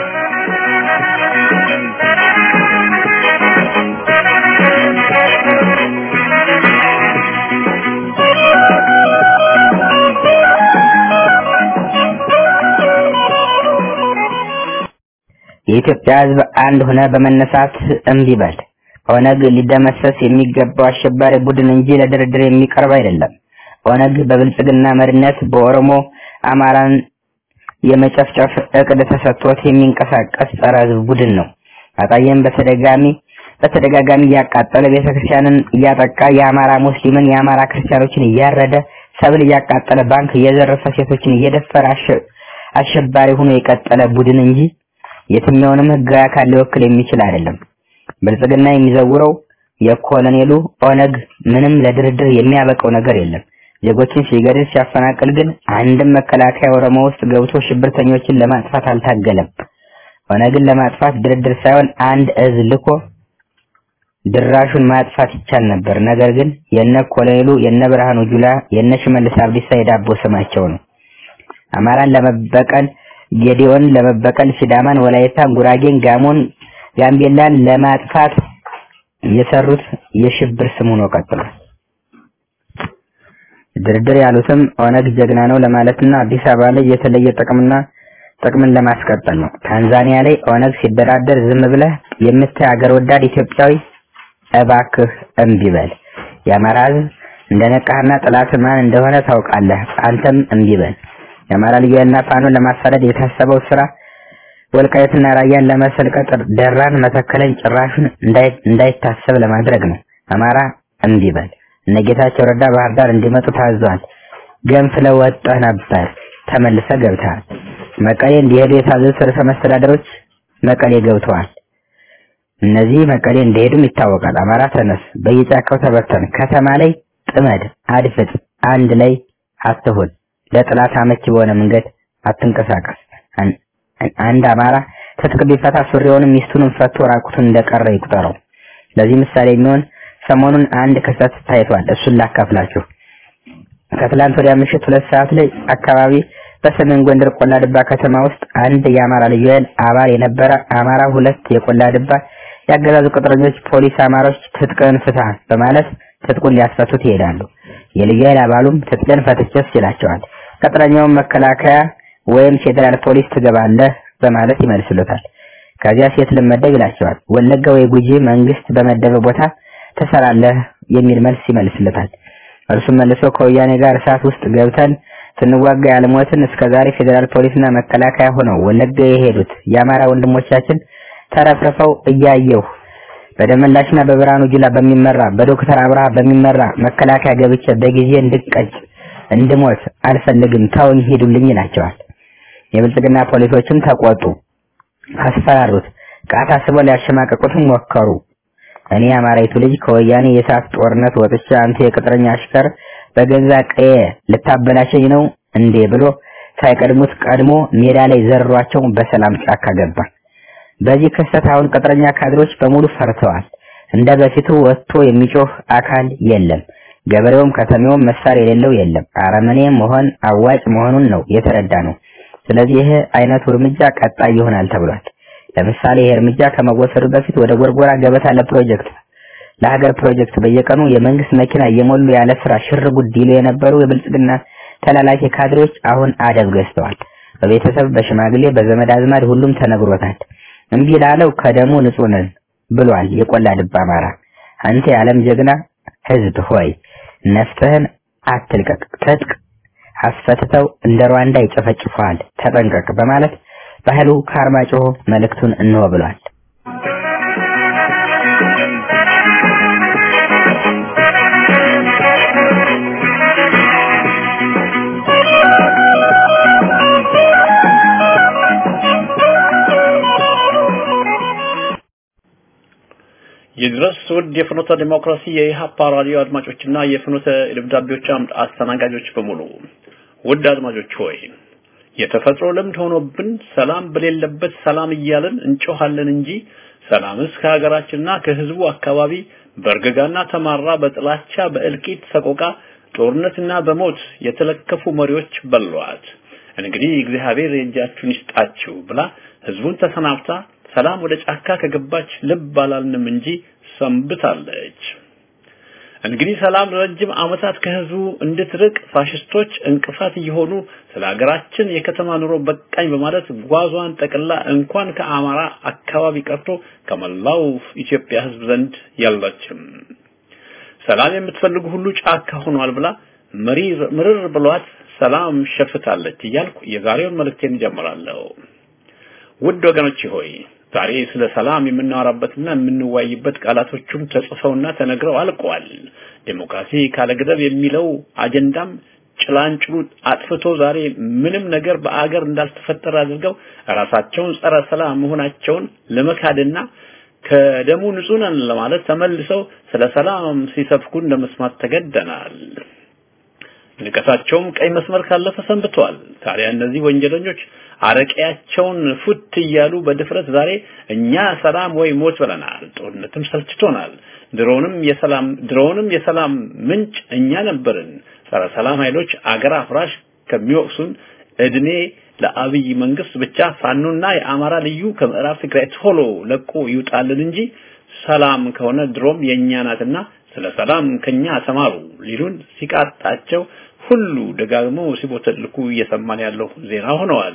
የኢትዮጵያ ሕዝብ አንድ ሆነ በመነሳት እምቢ በል። ኦነግ ሊደመሰስ የሚገባው አሸባሪ ቡድን እንጂ ለድርድር የሚቀርብ አይደለም። ኦነግ በብልጽግና መሪነት በኦሮሞ አማራን የመጨፍጨፍ እቅድ ተሰጥቶት የሚንቀሳቀስ ጸረ ሕዝብ ቡድን ነው። አጣየም በተደጋሚ በተደጋጋሚ እያቃጠለ ቤተክርስቲያንን እያጠቃ የአማራ ሙስሊምን የአማራ ክርስቲያኖችን እያረደ ሰብል እያቃጠለ ባንክ እየዘረፈ ሴቶችን እየደፈረ አሸባሪ ሆኖ የቀጠለ ቡድን እንጂ የትኛውንም ህጋዊ አካል ሊወክል የሚችል አይደለም። ብልጽግና የሚዘውረው የኮሎኔሉ ኦነግ ምንም ለድርድር የሚያበቀው ነገር የለም። ዜጎችን ሲገድል ሲያፈናቅል ግን አንድም መከላከያ ኦሮሞ ውስጥ ገብቶ ሽብርተኞችን ለማጥፋት አልታገለም። ኦነግን ለማጥፋት ድርድር ሳይሆን አንድ እዝ ልኮ ድራሹን ማጥፋት ይቻል ነበር። ነገር ግን የነ ኮሎኔሉ የነ ብርሃኑ ጁላ የነ ሽመልስ አብዲሳ የዳቦ ስማቸው ነው። አማራን ለመበቀል ጌዲዮን ለመበቀል ሲዳማን፣ ወላይታን፣ ጉራጌን፣ ጋሞን፣ ጋምቤላን ለማጥፋት የሰሩት የሽብር ስም ሆኖ ቀጥሏል። ድርድር ያሉትም ኦነግ ጀግና ነው ለማለትና አዲስ አበባ ላይ የተለየ ጥቅምና ጥቅምን ለማስቀጠል ነው። ታንዛኒያ ላይ ኦነግ ሲደራደር ዝም ብለህ የምታይ አገር ወዳድ ኢትዮጵያዊ እባክህ እምቢ በል። የአማራ ሕዝብ እንደነቃህና ጠላት ማን እንደሆነ ታውቃለህ። አንተም እምቢ በል። የአማራ ልዩ ኃይልና ፋኖን ለማሳደድ የታሰበው ስራ ወልቃየትና ራያን ለመሰልቀጥ ደራን መተከለን ጭራሹን እንዳይታሰብ ለማድረግ ነው። አማራ እምቢ በል። እነ ጌታቸው ረዳ ባህር ዳር እንዲመጡ ታዘዋል። ገንፍለው ወጥተህ ነበር፣ ተመልሰ ገብተሃል። መቀሌ እንዲሄዱ የታዘዙት ርዕሰ መስተዳደሮች መቀሌ ገብተዋል። እነዚህ መቀሌ እንደሄዱም ይታወቃል። አማራ ተነስ፣ በየጫካው ተበተን፣ ከተማ ላይ ጥመድ፣ አድፍጥ፣ አንድ ላይ አትሁን፣ ለጥላት አመቺ በሆነ መንገድ አትንቀሳቀስ። አንድ አማራ ትጥቅ ቢፈታ ሱሪውንም ሚስቱንም ፈቶ ራቁቱን እንደቀረ ይቁጠረው። ለዚህ ምሳሌ የሚሆን ሰሞኑን አንድ ክስተት ታይቷል። እሱን ላካፍላችሁ። ከትላንት ወዲያ ምሽት ሁለት ሰዓት ላይ አካባቢ በሰሜን ጎንደር ቆላ ድባ ከተማ ውስጥ አንድ የአማራ ልዩ ኃይል አባል የነበረ አማራ ሁለት የቆላ ድባ ያገዛዙ ቅጥረኞች ፖሊስ አማሮች ትጥቅን ፍታ በማለት ትጥቁን ሊያስፈቱት ይሄዳሉ። የልዩ ኃይል አባሉም ትጥቅን ፈትቼስ ይላቸዋል። ቅጥረኛውን መከላከያ ወይም ፌዴራል ፖሊስ ትገባለህ በማለት ይመልስሉታል። ከዚያ ሴት ልመደብ ይላቸዋል። ወለጋ ወይ ጉጂ መንግስት በመደበ ቦታ ትሰራለህ የሚል መልስ ይመልስለታል። እርሱም መልሶ ከወያኔ ጋር እሳት ውስጥ ገብተን ስንዋጋ ያልሞትን እስከዛሬ ፌዴራል ፖሊስና መከላከያ ሆነው ወለጋ የሄዱት የአማራ ወንድሞቻችን ተረፍርፈው እያየሁ በደመላሽና በብርሃኑ ጁላ በሚመራ በዶክተር አብርሃ በሚመራ መከላከያ ገብቼ በጊዜ እንድቀጭ እንድሞት አልፈልግም፣ ተውኝ፣ ሂዱልኝ ይላቸዋል። የብልጽግና ፖሊሶችም ተቆጡ፣ አስፈራሩት። ቃታ ስበው ሊያሸማቀቁትም ሞከሩ። እኔ አማራይቱ ልጅ ከወያኔ የእሳት ጦርነት ወጥቼ አንተ የቅጥረኛ አሽከር በገዛ ቀየ ልታበላሸኝ ነው እንዴ ብሎ ሳይቀድሙት ቀድሞ ሜዳ ላይ ዘሯቸው በሰላም ጫካ ገባ። በዚህ ክስተት አሁን ቅጥረኛ ካድሮች በሙሉ ፈርተዋል። እንደ በፊቱ ወጥቶ የሚጮህ አካል የለም። ገበሬውም ከተሜውም መሳሪያ የሌለው የለም። አረመኔ መሆን አዋጭ መሆኑን ነው የተረዳ ነው። ስለዚህ ይህ አይነቱ እርምጃ ቀጣይ ይሆናል ተብሏል። ለምሳሌ ይህ እርምጃ ከመወሰዱ በፊት ወደ ጎርጎራ ገበታ ለፕሮጀክት ለሀገር ፕሮጀክት በየቀኑ የመንግስት መኪና እየሞሉ ያለ ስራ ሽር ጉድ ይሉ የነበሩ የብልጽግና ተላላኪ ካድሬዎች አሁን አደብ ገዝተዋል። በቤተሰብ በሽማግሌ በዘመድ አዝማድ ሁሉም ተነግሮታል። እምቢ ላለው ከደሙ ንጹህ ነን ብሏል የቆላ ድባ አማራ። አንተ የዓለም ጀግና ህዝብ ሆይ ነፍስህን አትልቀቅ፣ ትጥቅ አስፈትተው እንደ ሩዋንዳ ይጨፈጭፈዋል፣ ተጠንቀቅ በማለት ባህሉ ከአርማጭሆ መልእክቱን እንሆ ብሏል። ይድረስ ውድ የፍኖተ ዲሞክራሲ የኢሃፓ ራዲዮ አድማጮችና የፍኖተ ደብዳቤዎች አምድ አስተናጋጆች በሙሉ ውድ አድማጮች ሆይ የተፈጥሮ ልምድ ሆኖብን ሰላም በሌለበት ሰላም እያልን እንጮሃለን እንጂ ሰላምስ ከሀገራችንና ከህዝቡ አካባቢ በእርግጋና ተማራ በጥላቻ በእልቂት ሰቆቃ ጦርነትና በሞት የተለከፉ መሪዎች በሏት። እንግዲህ እግዚአብሔር የእጃችሁን ይስጣችሁ ብላ ህዝቡን ተሰናብታ ሰላም ወደ ጫካ ከገባች ልብ አላልንም እንጂ ሰንብታለች። እንግዲህ ሰላም ለረጅም ዓመታት ከህዝቡ እንድትርቅ ፋሽስቶች እንቅፋት እየሆኑ ስለ ሀገራችን የከተማ ኑሮ በቃኝ በማለት ጓዟን ጠቅላ እንኳን ከአማራ አካባቢ ቀርቶ ከመላው ኢትዮጵያ ህዝብ ዘንድ ያለችም ሰላም የምትፈልጉ ሁሉ ጫካ ሆኗል ብላ መሪር ምርር ብሏት ሰላም ሸፍታለች እያልኩ የዛሬውን መልእክቴን ጀምራለሁ። ውድ ወገኖች ሆይ ዛሬ ስለ ሰላም የምናወራበትና የምንወያይበት ቃላቶቹም ተጽፈውና ተነግረው አልቀዋል። ዴሞክራሲ ካለ ገደብ የሚለው አጀንዳም ጭላንጭሉ አጥፍቶ ዛሬ ምንም ነገር በአገር እንዳልተፈጠረ አድርገው ራሳቸውን ጸረ ሰላም መሆናቸውን ለመካድና ከደሙ ንጹህ ነን ለማለት ተመልሰው ስለ ሰላም ሲሰብኩን ለመስማት ተገደናል። ንቀታቸውም ቀይ መስመር ካለፈ ሰንብተዋል። ታዲያ እነዚህ ወንጀለኞች አረቄያቸውን ፉት እያሉ በድፍረት ዛሬ እኛ ሰላም ወይ ሞት ብለናል፣ ጦርነትም ሰልችቶናል፣ ድሮንም የሰላም ድሮንም የሰላም ምንጭ እኛ ነበርን፣ ጸረ ሰላም ኃይሎች አገር አፍራሽ ከሚወቅሱን እድሜ ለአብይ መንግስት ብቻ ፋኖና የአማራ ልዩ ከምዕራብ ትግራይ ቶሎ ለቆ ይውጣልን እንጂ ሰላም ከሆነ ድሮም የእኛ ናትና ስለ ሰላም ከኛ ተማሩ ሊሉን ሲቃጣቸው ሁሉ ደጋግመው ሲቦተልኩ እየሰማን ያለው ዜና ሆነዋል።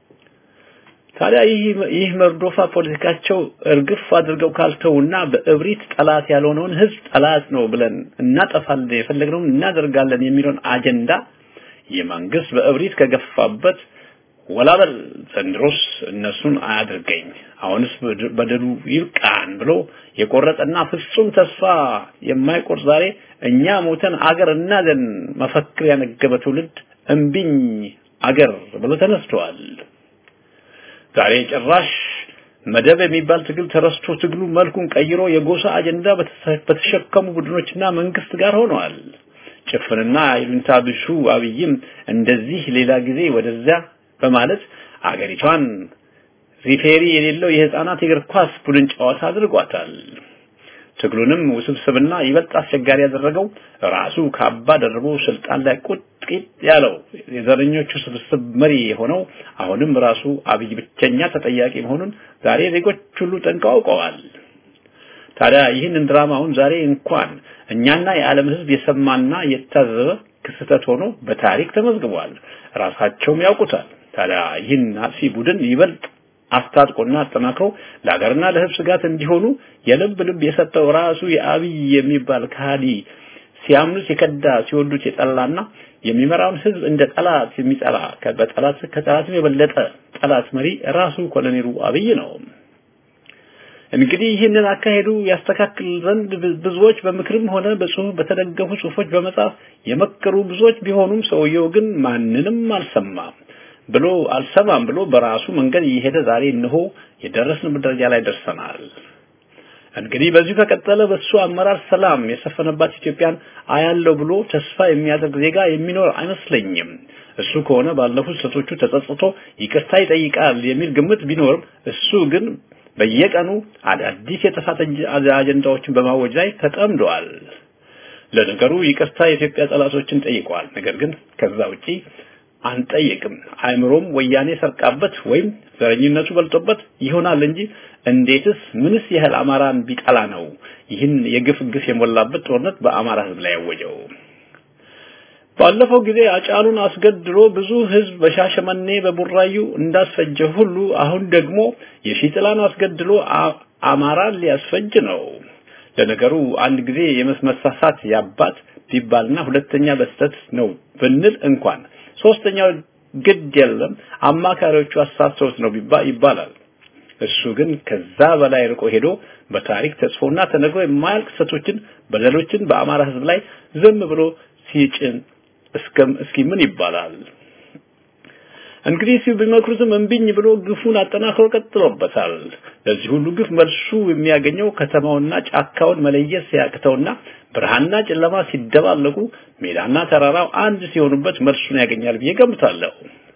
ታዲያ ይህ ይህ መርዶፋ ፖለቲካቸው እርግፍ አድርገው ካልተውና በእብሪት ጠላት ያልሆነውን ህዝብ ጠላት ነው ብለን እናጠፋለን የፈለግነውን እናደርጋለን የሚለውን አጀንዳ የመንግስት በእብሪት ከገፋበት ወላበል ዘንድሮስ እነሱን አያድርገኝ አሁንስ በደሉ ይብቃን ብሎ የቆረጠና ፍጹም ተስፋ የማይቆርጥ ዛሬ እኛ ሞተን አገር እናዘን መፈክር ያነገበ ትውልድ እምቢኝ አገር ብሎ ተነስተዋል። ዛሬ ጭራሽ መደብ የሚባል ትግል ተረስቶ ትግሉ መልኩን ቀይሮ የጎሳ አጀንዳ በተሸከሙ ቡድኖችና መንግስት ጋር ሆነዋል። ጭፍንና ይሉኝታ ቢሱ አብይም እንደዚህ ሌላ ጊዜ ወደዚያ በማለት አገሪቷን ሪፌሪ የሌለው የህፃናት የእግር ኳስ ቡድን ጨዋታ አድርጓታል። ትግሉንም ውስብስብና ይበልጥ አስቸጋሪ ያደረገው ራሱ ካባ ደርቦ ስልጣን ላይ ቁጥቂጥ ያለው የዘረኞቹ ስብስብ መሪ የሆነው አሁንም ራሱ አብይ ብቸኛ ተጠያቂ መሆኑን ዛሬ ዜጎች ሁሉ ጠንቅቀው አውቀዋል። ታዲያ ይህንን ድራማውን ዛሬ እንኳን እኛና የዓለም ህዝብ የሰማና የታዘበ ክስተት ሆኖ በታሪክ ተመዝግቧል። ራሳቸውም ያውቁታል። ታዲያ ይህን አጥፊ ቡድን ይበልጥ አስታጥቆና አጠናክሮ ለሀገርና ለህዝብ ስጋት እንዲሆኑ የልብ ልብ የሰጠው ራሱ የአብይ የሚባል ከሃዲ ሲያምኑት የከዳ ሲወዱት የጠላና የሚመራውን ህዝብ እንደ ጠላት የሚጠላ በጠላት ከጠላትም የበለጠ ጠላት መሪ ራሱ ኮሎኔሉ አብይ ነው። እንግዲህ ይህንን አካሄዱ ያስተካክል ዘንድ ብዙዎች በምክርም ሆነ በጽሁፍ በተደገፉ ጽሁፎች በመጻፍ የመከሩ ብዙዎች ቢሆኑም ሰውየው ግን ማንንም አልሰማም ብሎ አልሰማም ብሎ በራሱ መንገድ እየሄደ ዛሬ እነሆ የደረስንበት ደረጃ ላይ ደርሰናል። እንግዲህ በዚሁ ከቀጠለ በሱ አመራር ሰላም የሰፈነባት ኢትዮጵያን አያለው ብሎ ተስፋ የሚያደርግ ዜጋ የሚኖር አይመስለኝም። እሱ ከሆነ ባለፉት ስህተቶቹ ተጸጽቶ ይቅርታ ይጠይቃል የሚል ግምት ቢኖርም እሱ ግን በየቀኑ አዳዲስ የጥፋት አጀንዳዎችን በማወጅ ላይ ተጠምደዋል። ለነገሩ ይቅርታ የኢትዮጵያ ጠላቶችን ጠይቀዋል። ነገር ግን ከዛ ውጪ አንጠይቅም። አእምሮም ወያኔ ሰርቃበት ወይም ዘረኝነቱ በልጦበት ይሆናል እንጂ እንዴትስ ምንስ ያህል አማራን ቢጠላ ነው ይህን የግፍ ግፍ የሞላበት ጦርነት በአማራ ህዝብ ላይ ያወጀው? ባለፈው ጊዜ አጫሉን አስገድሎ ብዙ ህዝብ በሻሸመኔ በቡራዩ እንዳስፈጀ ሁሉ አሁን ደግሞ የሺጥላን አስገድሎ አማራን ሊያስፈጅ ነው። ለነገሩ አንድ ጊዜ የመስመሳሳት ያባት ቢባልና ሁለተኛ በስተት ነው ብንል እንኳን ሶስተኛው ግድ የለም አማካሪዎቹ አሳስተውት ነው ይባላል። እሱ ግን ከዛ በላይ ርቆ ሄዶ በታሪክ ተጽፎና ተነግሮ የማያልቅ ስህተቶችን በደሎችን በአማራ ህዝብ ላይ ዝም ብሎ ሲጭን እስከም እስኪ ምን ይባላል? እንግዲህ ሲው ቢመክሩትም እምቢኝ ብሎ ግፉን አጠናክሮ ቀጥሎበታል። ለዚህ ሁሉ ግፍ መልሱ የሚያገኘው ከተማውና ጫካውን መለየት ሲያቅተውና ብርሃንና ጨለማ ሲደባለቁ ሜዳና ተራራው አንድ ሲሆኑበት መልሱን ያገኛል ብዬ ገምታለሁ።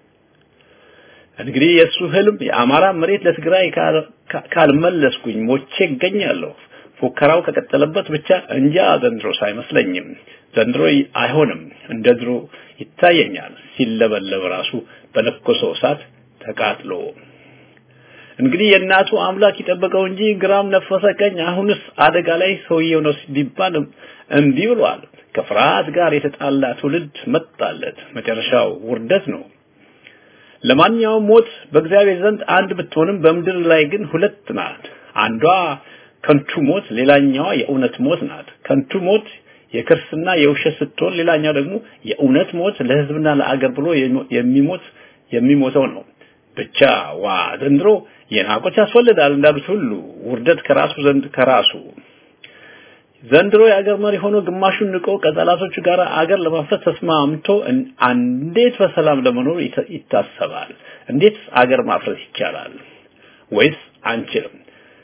እንግዲህ የእሱ ህልም የአማራ መሬት ለትግራይ ካልመለስኩኝ ሞቼ እገኛለሁ። ፉከራው ከቀጠለበት ብቻ እንጃ ዘንድሮስ አይመስለኝም። ዘንድሮ አይሆንም። እንደ ድሮ ይታየኛል ሲለበለብ ራሱ በለኮሰው እሳት ተቃጥሎ። እንግዲህ የእናቱ አምላክ ይጠበቀው እንጂ ግራም ነፈሰ ቀኝ አሁንስ አደጋ ላይ ሰውየው ነው ቢባል እምቢ ብሏል። ከፍርሃት ጋር የተጣላ ትውልድ መጣለት። መጨረሻው ውርደት ነው። ለማንኛውም ሞት በእግዚአብሔር ዘንድ አንድ ብትሆንም በምድር ላይ ግን ሁለት ናት። አንዷ ከንቱ ሞት፣ ሌላኛዋ የእውነት ሞት ናት። ከንቱ ሞት የክርስና የውሸት ስትሆን፣ ሌላኛው ደግሞ የእውነት ሞት ለህዝብና ለአገር ብሎ የሚሞት የሚሞተው ነው። ብቻ ዋ ዘንድሮ የናቆች ያስወልዳል እንዳሉት ሁሉ ውርደት ከራሱ ዘንድ ከራሱ ዘንድሮ የአገር መሪ ሆኖ ግማሹን ንቆ ከጠላቶቹ ጋር አገር ለማፍረስ ተስማምቶ እንዴት በሰላም ለመኖር ይታሰባል? እንዴት አገር ማፍረስ ይቻላል? ወይስ አንችልም?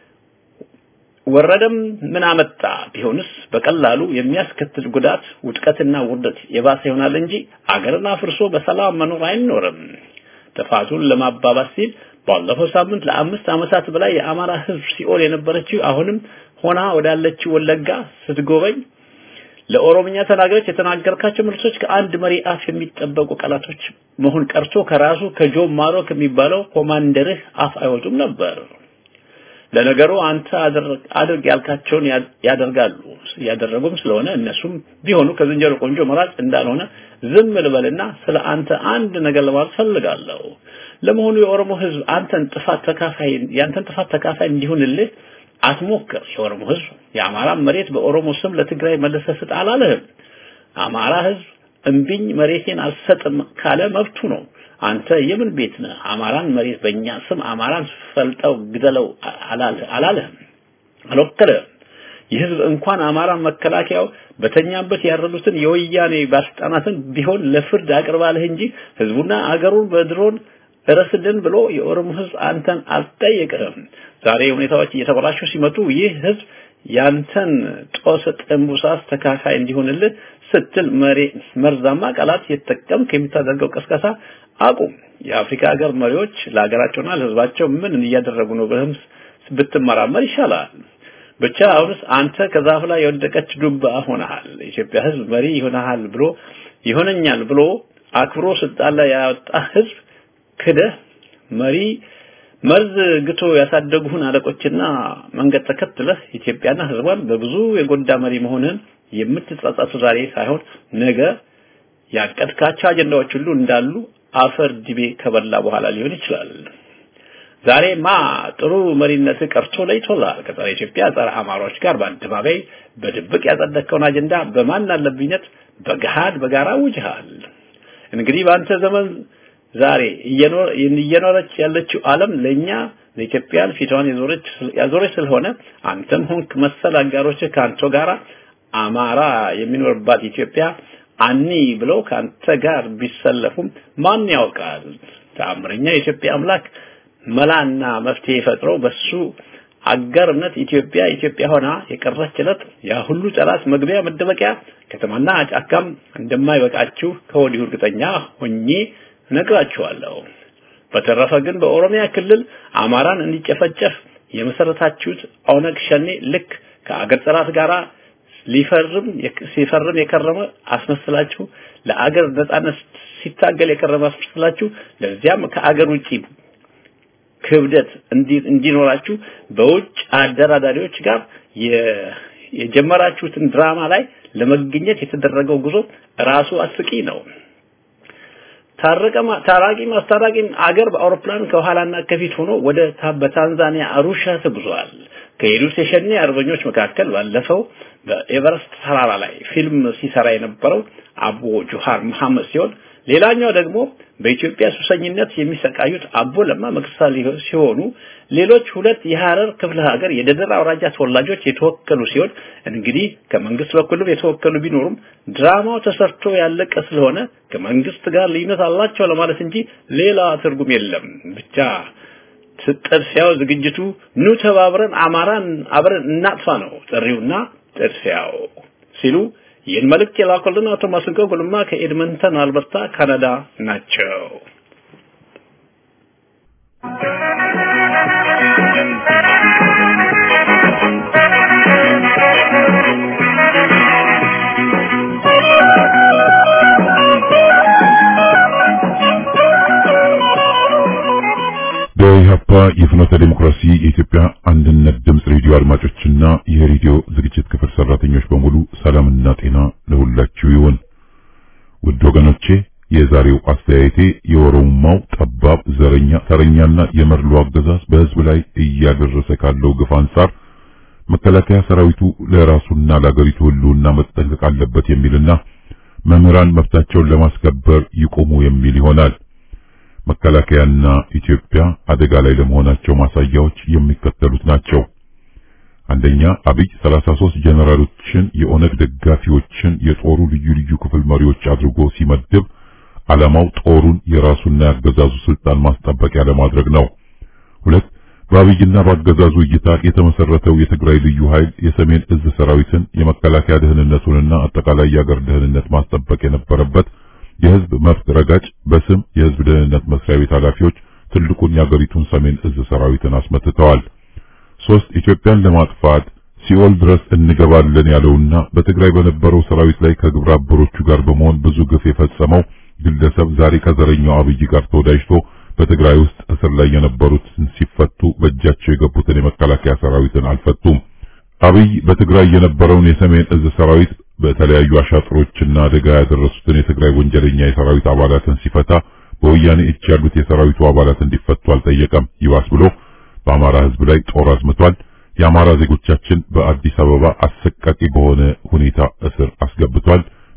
ወረደም ምን አመጣ ቢሆንስ በቀላሉ የሚያስከትል ጉዳት ውድቀትና ውርደት የባሰ ይሆናል እንጂ አገርን አፍርሶ በሰላም መኖር አይኖርም። ጥፋቱን ለማባባስ ሲል ባለፈው ሳምንት ለአምስት ዓመታት በላይ የአማራ ህዝብ ሲኦል የነበረችው አሁንም ሆና ወዳለችው ወለጋ ስትጎበኝ ለኦሮምኛ ተናጋሪዎች የተናገርካቸው መልሶች ከአንድ መሪ አፍ የሚጠበቁ ቃላቶች መሆን ቀርቶ ከራሱ ከጆን ማሮ ከሚባለው ኮማንደርህ አፍ አይወጡም ነበር። ለነገሩ አንተ አድርግ ያልካቸውን ያደርጋሉ ያደረጉም ስለሆነ እነሱም ቢሆኑ ከዝንጀሮ ቆንጆ መራጭ እንዳልሆነ ዝም ልበልና ስለ አንተ አንድ ነገር ለማለት ፈልጋለሁ። ለመሆኑ የኦሮሞ ህዝብ አንተን ጥፋት ተካፋይ ያንተን ጥፋት ተካፋይ እንዲሆንልህ አትሞክር። የኦሮሞ ህዝብ የአማራ መሬት በኦሮሞ ስም ለትግራይ መልሰህ ስጥ አላለህም። አማራ ህዝብ አማራ ህዝብ ራሱን በራሱ የቻለ ህዝብ ነው። ለነገሩ አንተ አድርግ ያልካቸውን ያደርጋሉ ያደረጉም ስለሆነ እነሱም ቢሆኑ ከዝንጀሮ ቆንጆ መራጭ እንዳልሆነ ዝም ልበልና ስለ አንተ አንድ ነገር ለማለት ፈልጋለሁ። ለመሆኑ የኦሮሞ ህዝብ አንተን ጥፋት ተካፋይ ያንተን ጥፋት ተካፋይ እንዲሆንልህ አትሞክር። የኦሮሞ ህዝብ የአማራ መሬት በኦሮሞ ስም ለትግራይ መልሰህ ስጥ አላለህም። እምቢኝ መሬቴን አልሰጥም ካለ መብቱ ነው። አንተ የምን ቤት ነህ? አማራን መሬት በእኛ ስም አማራን ፈልጠው ግደለው አላለህም፣ አልወከለህም። የህዝብ እንኳን አማራን መከላከያው በተኛበት ያረዱትን የወያኔ ባለስልጣናትን ቢሆን ለፍርድ አቅርባለህ እንጂ ህዝቡና አገሩን በድሮን እረስልን ብሎ የኦሮሞ ህዝብ አንተን አልጠየቅህም። ዛሬ ሁኔታዎች እየተበላሹ ሲመጡ ይህ ህዝብ ያንተን ጦስ ጥንቡሳስ ተካፋይ እንዲሆንልህ ስትል መሬ መርዛማ ቃላት የተጠቀምክ የምታደርገው ቀስቀሳ አቁም። የአፍሪካ ሀገር መሪዎች ለሀገራቸውና ለህዝባቸው ምን እያደረጉ ነው ብለህም ብትመራመር ይሻላል። ብቻ አሁንስ አንተ ከዛፍ ላይ የወደቀች ዱባ ሆነሃል። የኢትዮጵያ ህዝብ መሪ ይሆናል ብሎ ይሆነኛል ብሎ አክብሮ ስልጣን ላይ ያወጣ ህዝብ ክደህ መሪ መርዝ ግቶ ያሳደጉህን አለቆችና መንገድ ተከትለህ ኢትዮጵያና ህዝቧን በብዙ የጎዳ መሪ መሆንህን የምትጸጸቱ ዛሬ ሳይሆን ነገ ያቀድካቸው አጀንዳዎች ሁሉ እንዳሉ አፈር ዲቤ ከበላ በኋላ ሊሆን ይችላል። ዛሬማ ጥሩ መሪነት ቀርቶ ለይቶላል። ከጸረ ኢትዮጵያ ጸረ አማሮች ጋር በአደባባይ በድብቅ ያጸደቅከውን አጀንዳ በማን አለብኝነት በገሃድ በጋራ ውጅሃል። እንግዲህ በአንተ ዘመን ዛሬ እየኖረች ያለችው ዓለም ለኛ ለኢትዮጵያን ፊቷን የዞረች ያዞረች ስለሆነ አንተም ሆንክ መሰል አጋሮች ከአንተ ጋራ አማራ የሚኖርባት ኢትዮጵያ አኒ ብለው ከአንተ ጋር ቢሰለፉም ማን ያውቃል? ተአምረኛ የኢትዮጵያ አምላክ መላና መፍትሄ ፈጥሮ በሱ አጋርነት ኢትዮጵያ ኢትዮጵያ ሆና የቀረችለት ያ ሁሉ ጠላት መግቢያ መደበቂያ ከተማና ጫካም እንደማይበቃችሁ ከወዲሁ እርግጠኛ ሆኜ ነግራችኋለሁ። በተረፈ ግን በኦሮሚያ ክልል አማራን እንዲጨፈጨፍ የመሰረታችሁት ኦነግ ሸኔ ልክ ከአገር ጠላት ጋር ሊፈርም ሲፈርም የከረመ አስመስላችሁ ለአገር ነጻነት ሲታገል የከረመ አስመስላችሁ ለዚያም ከአገር ውጪ ክብደት እንዲኖራችሁ በውጭ አደራዳሪዎች ጋር የጀመራችሁትን ድራማ ላይ ለመገኘት የተደረገው ጉዞ ራሱ አስቂ ነው። ታረቀማ ታራቂ ማስታራቂም አገር በአውሮፕላን ከኋላና ከፊት ሆኖ ወደ በታንዛኒያ አሩሻ ተጉዟል። ከሄዱት የሸኔ አርበኞች መካከል ባለፈው በኤቨረስት ተራራ ላይ ፊልም ሲሰራ የነበረው አቦ ጁሃር መሐመድ ሲሆን ሌላኛው ደግሞ በኢትዮጵያ ሱሰኝነት የሚሰቃዩት አቦ ለማ መቅሳ ሲሆኑ ሌሎች ሁለት የሐረር ክፍለ ሀገር የደደር አውራጃ ተወላጆች የተወከሉ ሲሆን እንግዲህ ከመንግስት በኩልም የተወከሉ ቢኖሩም ድራማው ተሰርቶ ያለቀ ስለሆነ ከመንግስት ጋር ልዩነት አላቸው ለማለት እንጂ ሌላ ትርጉም የለም። ብቻ ጥድፊያው ዝግጅቱ ኑ ተባብረን አማራን አብረን እናጥፋ ነው ጥሪውና ጥድፊያው ሲሉ ይህን መልእክት የላኩልን አቶ ማስንቆ ጉልማ ከኤድመንተን አልበርታ ካናዳ ናቸው። በኢህአፓ የፍኖተ ዲሞክራሲ የኢትዮጵያ አንድነት ድምፅ ሬዲዮ አድማጮችና የሬዲዮ ዝግጅት ክፍል ሰራተኞች በሙሉ ሰላምና ጤና ለሁላችሁ ይሁን። ውድ ወገኖቼ የዛሬው አስተያየቴ የኦሮሞማው ጠባብ ዘረኛ ተረኛና የመርሎ አገዛዝ በህዝብ ላይ እያደረሰ ካለው ግፍ አንጻር መከላከያ ሰራዊቱ ለራሱና ለአገሪቱ ህልውና መጠንቀቅ አለበት የሚልና መምህራን መብታቸውን ለማስከበር ይቆሙ የሚል ይሆናል። መከላከያና ኢትዮጵያ አደጋ ላይ ለመሆናቸው ማሳያዎች የሚከተሉት ናቸው። አንደኛ አብይ 33 ጀነራሎችን የኦነግ ደጋፊዎችን የጦሩ ልዩ ልዩ ክፍል መሪዎች አድርጎ ሲመድብ ዓላማው ጦሩን የራሱና ያገዛዙ ስልጣን ማስጠበቂያ ለማድረግ ነው። ሁለት በአብይና በአገዛዙ እይታ የተመሰረተው የትግራይ ልዩ ኃይል የሰሜን እዝ ሰራዊትን የመከላከያ ደህንነቱንና አጠቃላይ የአገር ደህንነት ማስጠበቅ የነበረበት የህዝብ መብት ረጋጭ በስም የህዝብ ደህንነት መስሪያ ቤት ኃላፊዎች ትልቁን የአገሪቱን ሰሜን እዝ ሰራዊትን አስመትተዋል። ሶስት ኢትዮጵያን ለማጥፋት ሲኦል ድረስ እንገባለን ያለውና በትግራይ በነበረው ሰራዊት ላይ ከግብረ አበሮቹ ጋር በመሆን ብዙ ግፍ የፈጸመው ግለሰብ ዛሬ ከዘረኛው አብይ ጋር ተወዳጅቶ በትግራይ ውስጥ እስር ላይ የነበሩትን ሲፈቱ በእጃቸው የገቡትን የመከላከያ ሰራዊትን አልፈቱም። አብይ በትግራይ የነበረውን የሰሜን እዝ ሰራዊት በተለያዩ አሻጥሮችና አደጋ ያደረሱትን የትግራይ ወንጀለኛ የሰራዊት አባላትን ሲፈታ በወያኔ እጅ ያሉት የሰራዊቱ አባላት እንዲፈቱ አልጠየቀም። ይባስ ብሎ በአማራ ህዝብ ላይ ጦር አዝምቷል። የአማራ ዜጎቻችን በአዲስ አበባ አሰቃቂ በሆነ ሁኔታ እስር አስገብቷል።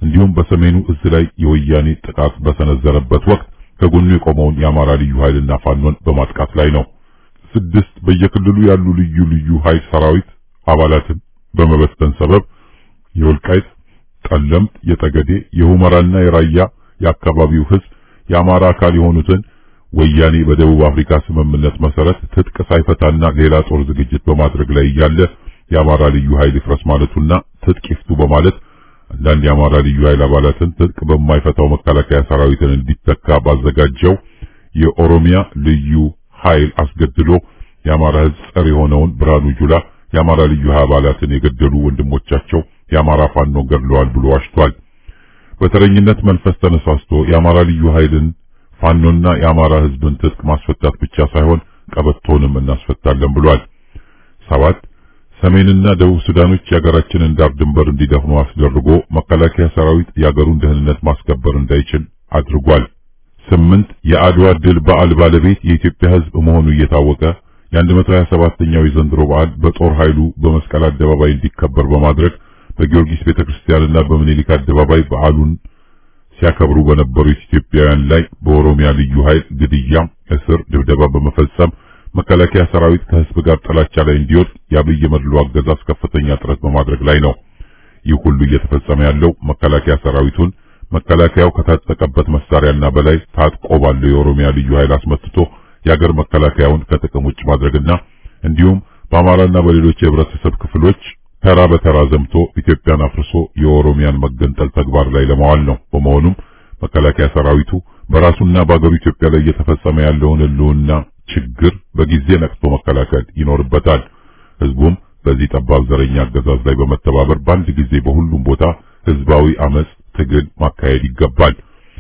እንዲሁም በሰሜኑ እዝ ላይ የወያኔ ጥቃት በሰነዘረበት ወቅት ከጎኑ የቆመውን የአማራ ልዩ ኃይልና ፋኖን በማጥቃት ላይ ነው። ስድስት በየክልሉ ያሉ ልዩ ልዩ ኃይል ሰራዊት አባላትን በመበተን ሰበብ የወልቃይት፣ ጠለምት፣ የጠገዴ፣ የሁመራና የራያ የአካባቢው ህዝብ የአማራ አካል የሆኑትን ወያኔ በደቡብ አፍሪካ ስምምነት መሰረት ትጥቅ ሳይፈታና ሌላ ጦር ዝግጅት በማድረግ ላይ እያለ የአማራ ልዩ ኃይል ይፍረስ ማለቱና ትጥቅ ይፍቱ በማለት አንዳንድ የአማራ ልዩ ኃይል አባላትን ትጥቅ በማይፈታው መከላከያ ሰራዊትን እንዲተካ ባዘጋጀው የኦሮሚያ ልዩ ኃይል አስገድሎ የአማራ ህዝብ ጸር የሆነውን ብርሃኑ ጁላ የአማራ ልዩ ኃይል አባላትን የገደሉ ወንድሞቻቸው የአማራ ፋኖ ገድለዋል ብሎ ዋሽቷል። በተረኝነት መንፈስ ተነሳስቶ የአማራ ልዩ ኃይልን ፋኖና የአማራ ህዝብን ትጥቅ ማስፈታት ብቻ ሳይሆን ቀበቶንም እናስፈታለን ብሏል። ሰባት ሰሜንና ደቡብ ሱዳኖች የሀገራችንን ዳር ድንበር እንዲደፍኑ አስደርጎ መከላከያ ሰራዊት የሀገሩን ደህንነት ማስከበር እንዳይችል አድርጓል። ስምንት የአድዋ ድል በዓል ባለቤት የኢትዮጵያ ህዝብ መሆኑ እየታወቀ የ127ኛው የዘንድሮ በዓል በጦር ኃይሉ በመስቀል አደባባይ እንዲከበር በማድረግ በጊዮርጊስ ቤተክርስቲያንና በምኒልክ አደባባይ በዓሉን ሲያከብሩ በነበሩ ኢትዮጵያውያን ላይ በኦሮሚያ ልዩ ኃይል ግድያ፣ እስር፣ ድብደባ በመፈጸም መከላከያ ሰራዊት ከህዝብ ጋር ጥላቻ ላይ እንዲወድቅ የአብይ መድሎ አገዛዝ ከፍተኛ ጥረት በማድረግ ላይ ነው። ይህ ሁሉ እየተፈጸመ ያለው መከላከያ ሰራዊቱን መከላከያው ከታጠቀበት መሳሪያና በላይ ታጥቆ ባለው የኦሮሚያ ልዩ ኃይል አስመትቶ የአገር መከላከያውን ከጥቅም ውጭ ማድረግና እንዲሁም በአማራና በሌሎች የህብረተሰብ ክፍሎች ተራ በተራ ዘምቶ ኢትዮጵያን አፍርሶ የኦሮሚያን መገንጠል ተግባር ላይ ለማዋል ነው። በመሆኑም መከላከያ ሰራዊቱ በራሱና በአገሩ ኢትዮጵያ ላይ እየተፈጸመ ያለውን ህልውና ችግር በጊዜ ነቅቶ መከላከል ይኖርበታል። ህዝቡም በዚህ ጠባብ ዘረኛ አገዛዝ ላይ በመተባበር በአንድ ጊዜ በሁሉም ቦታ ህዝባዊ አመጽ ትግል ማካሄድ ይገባል።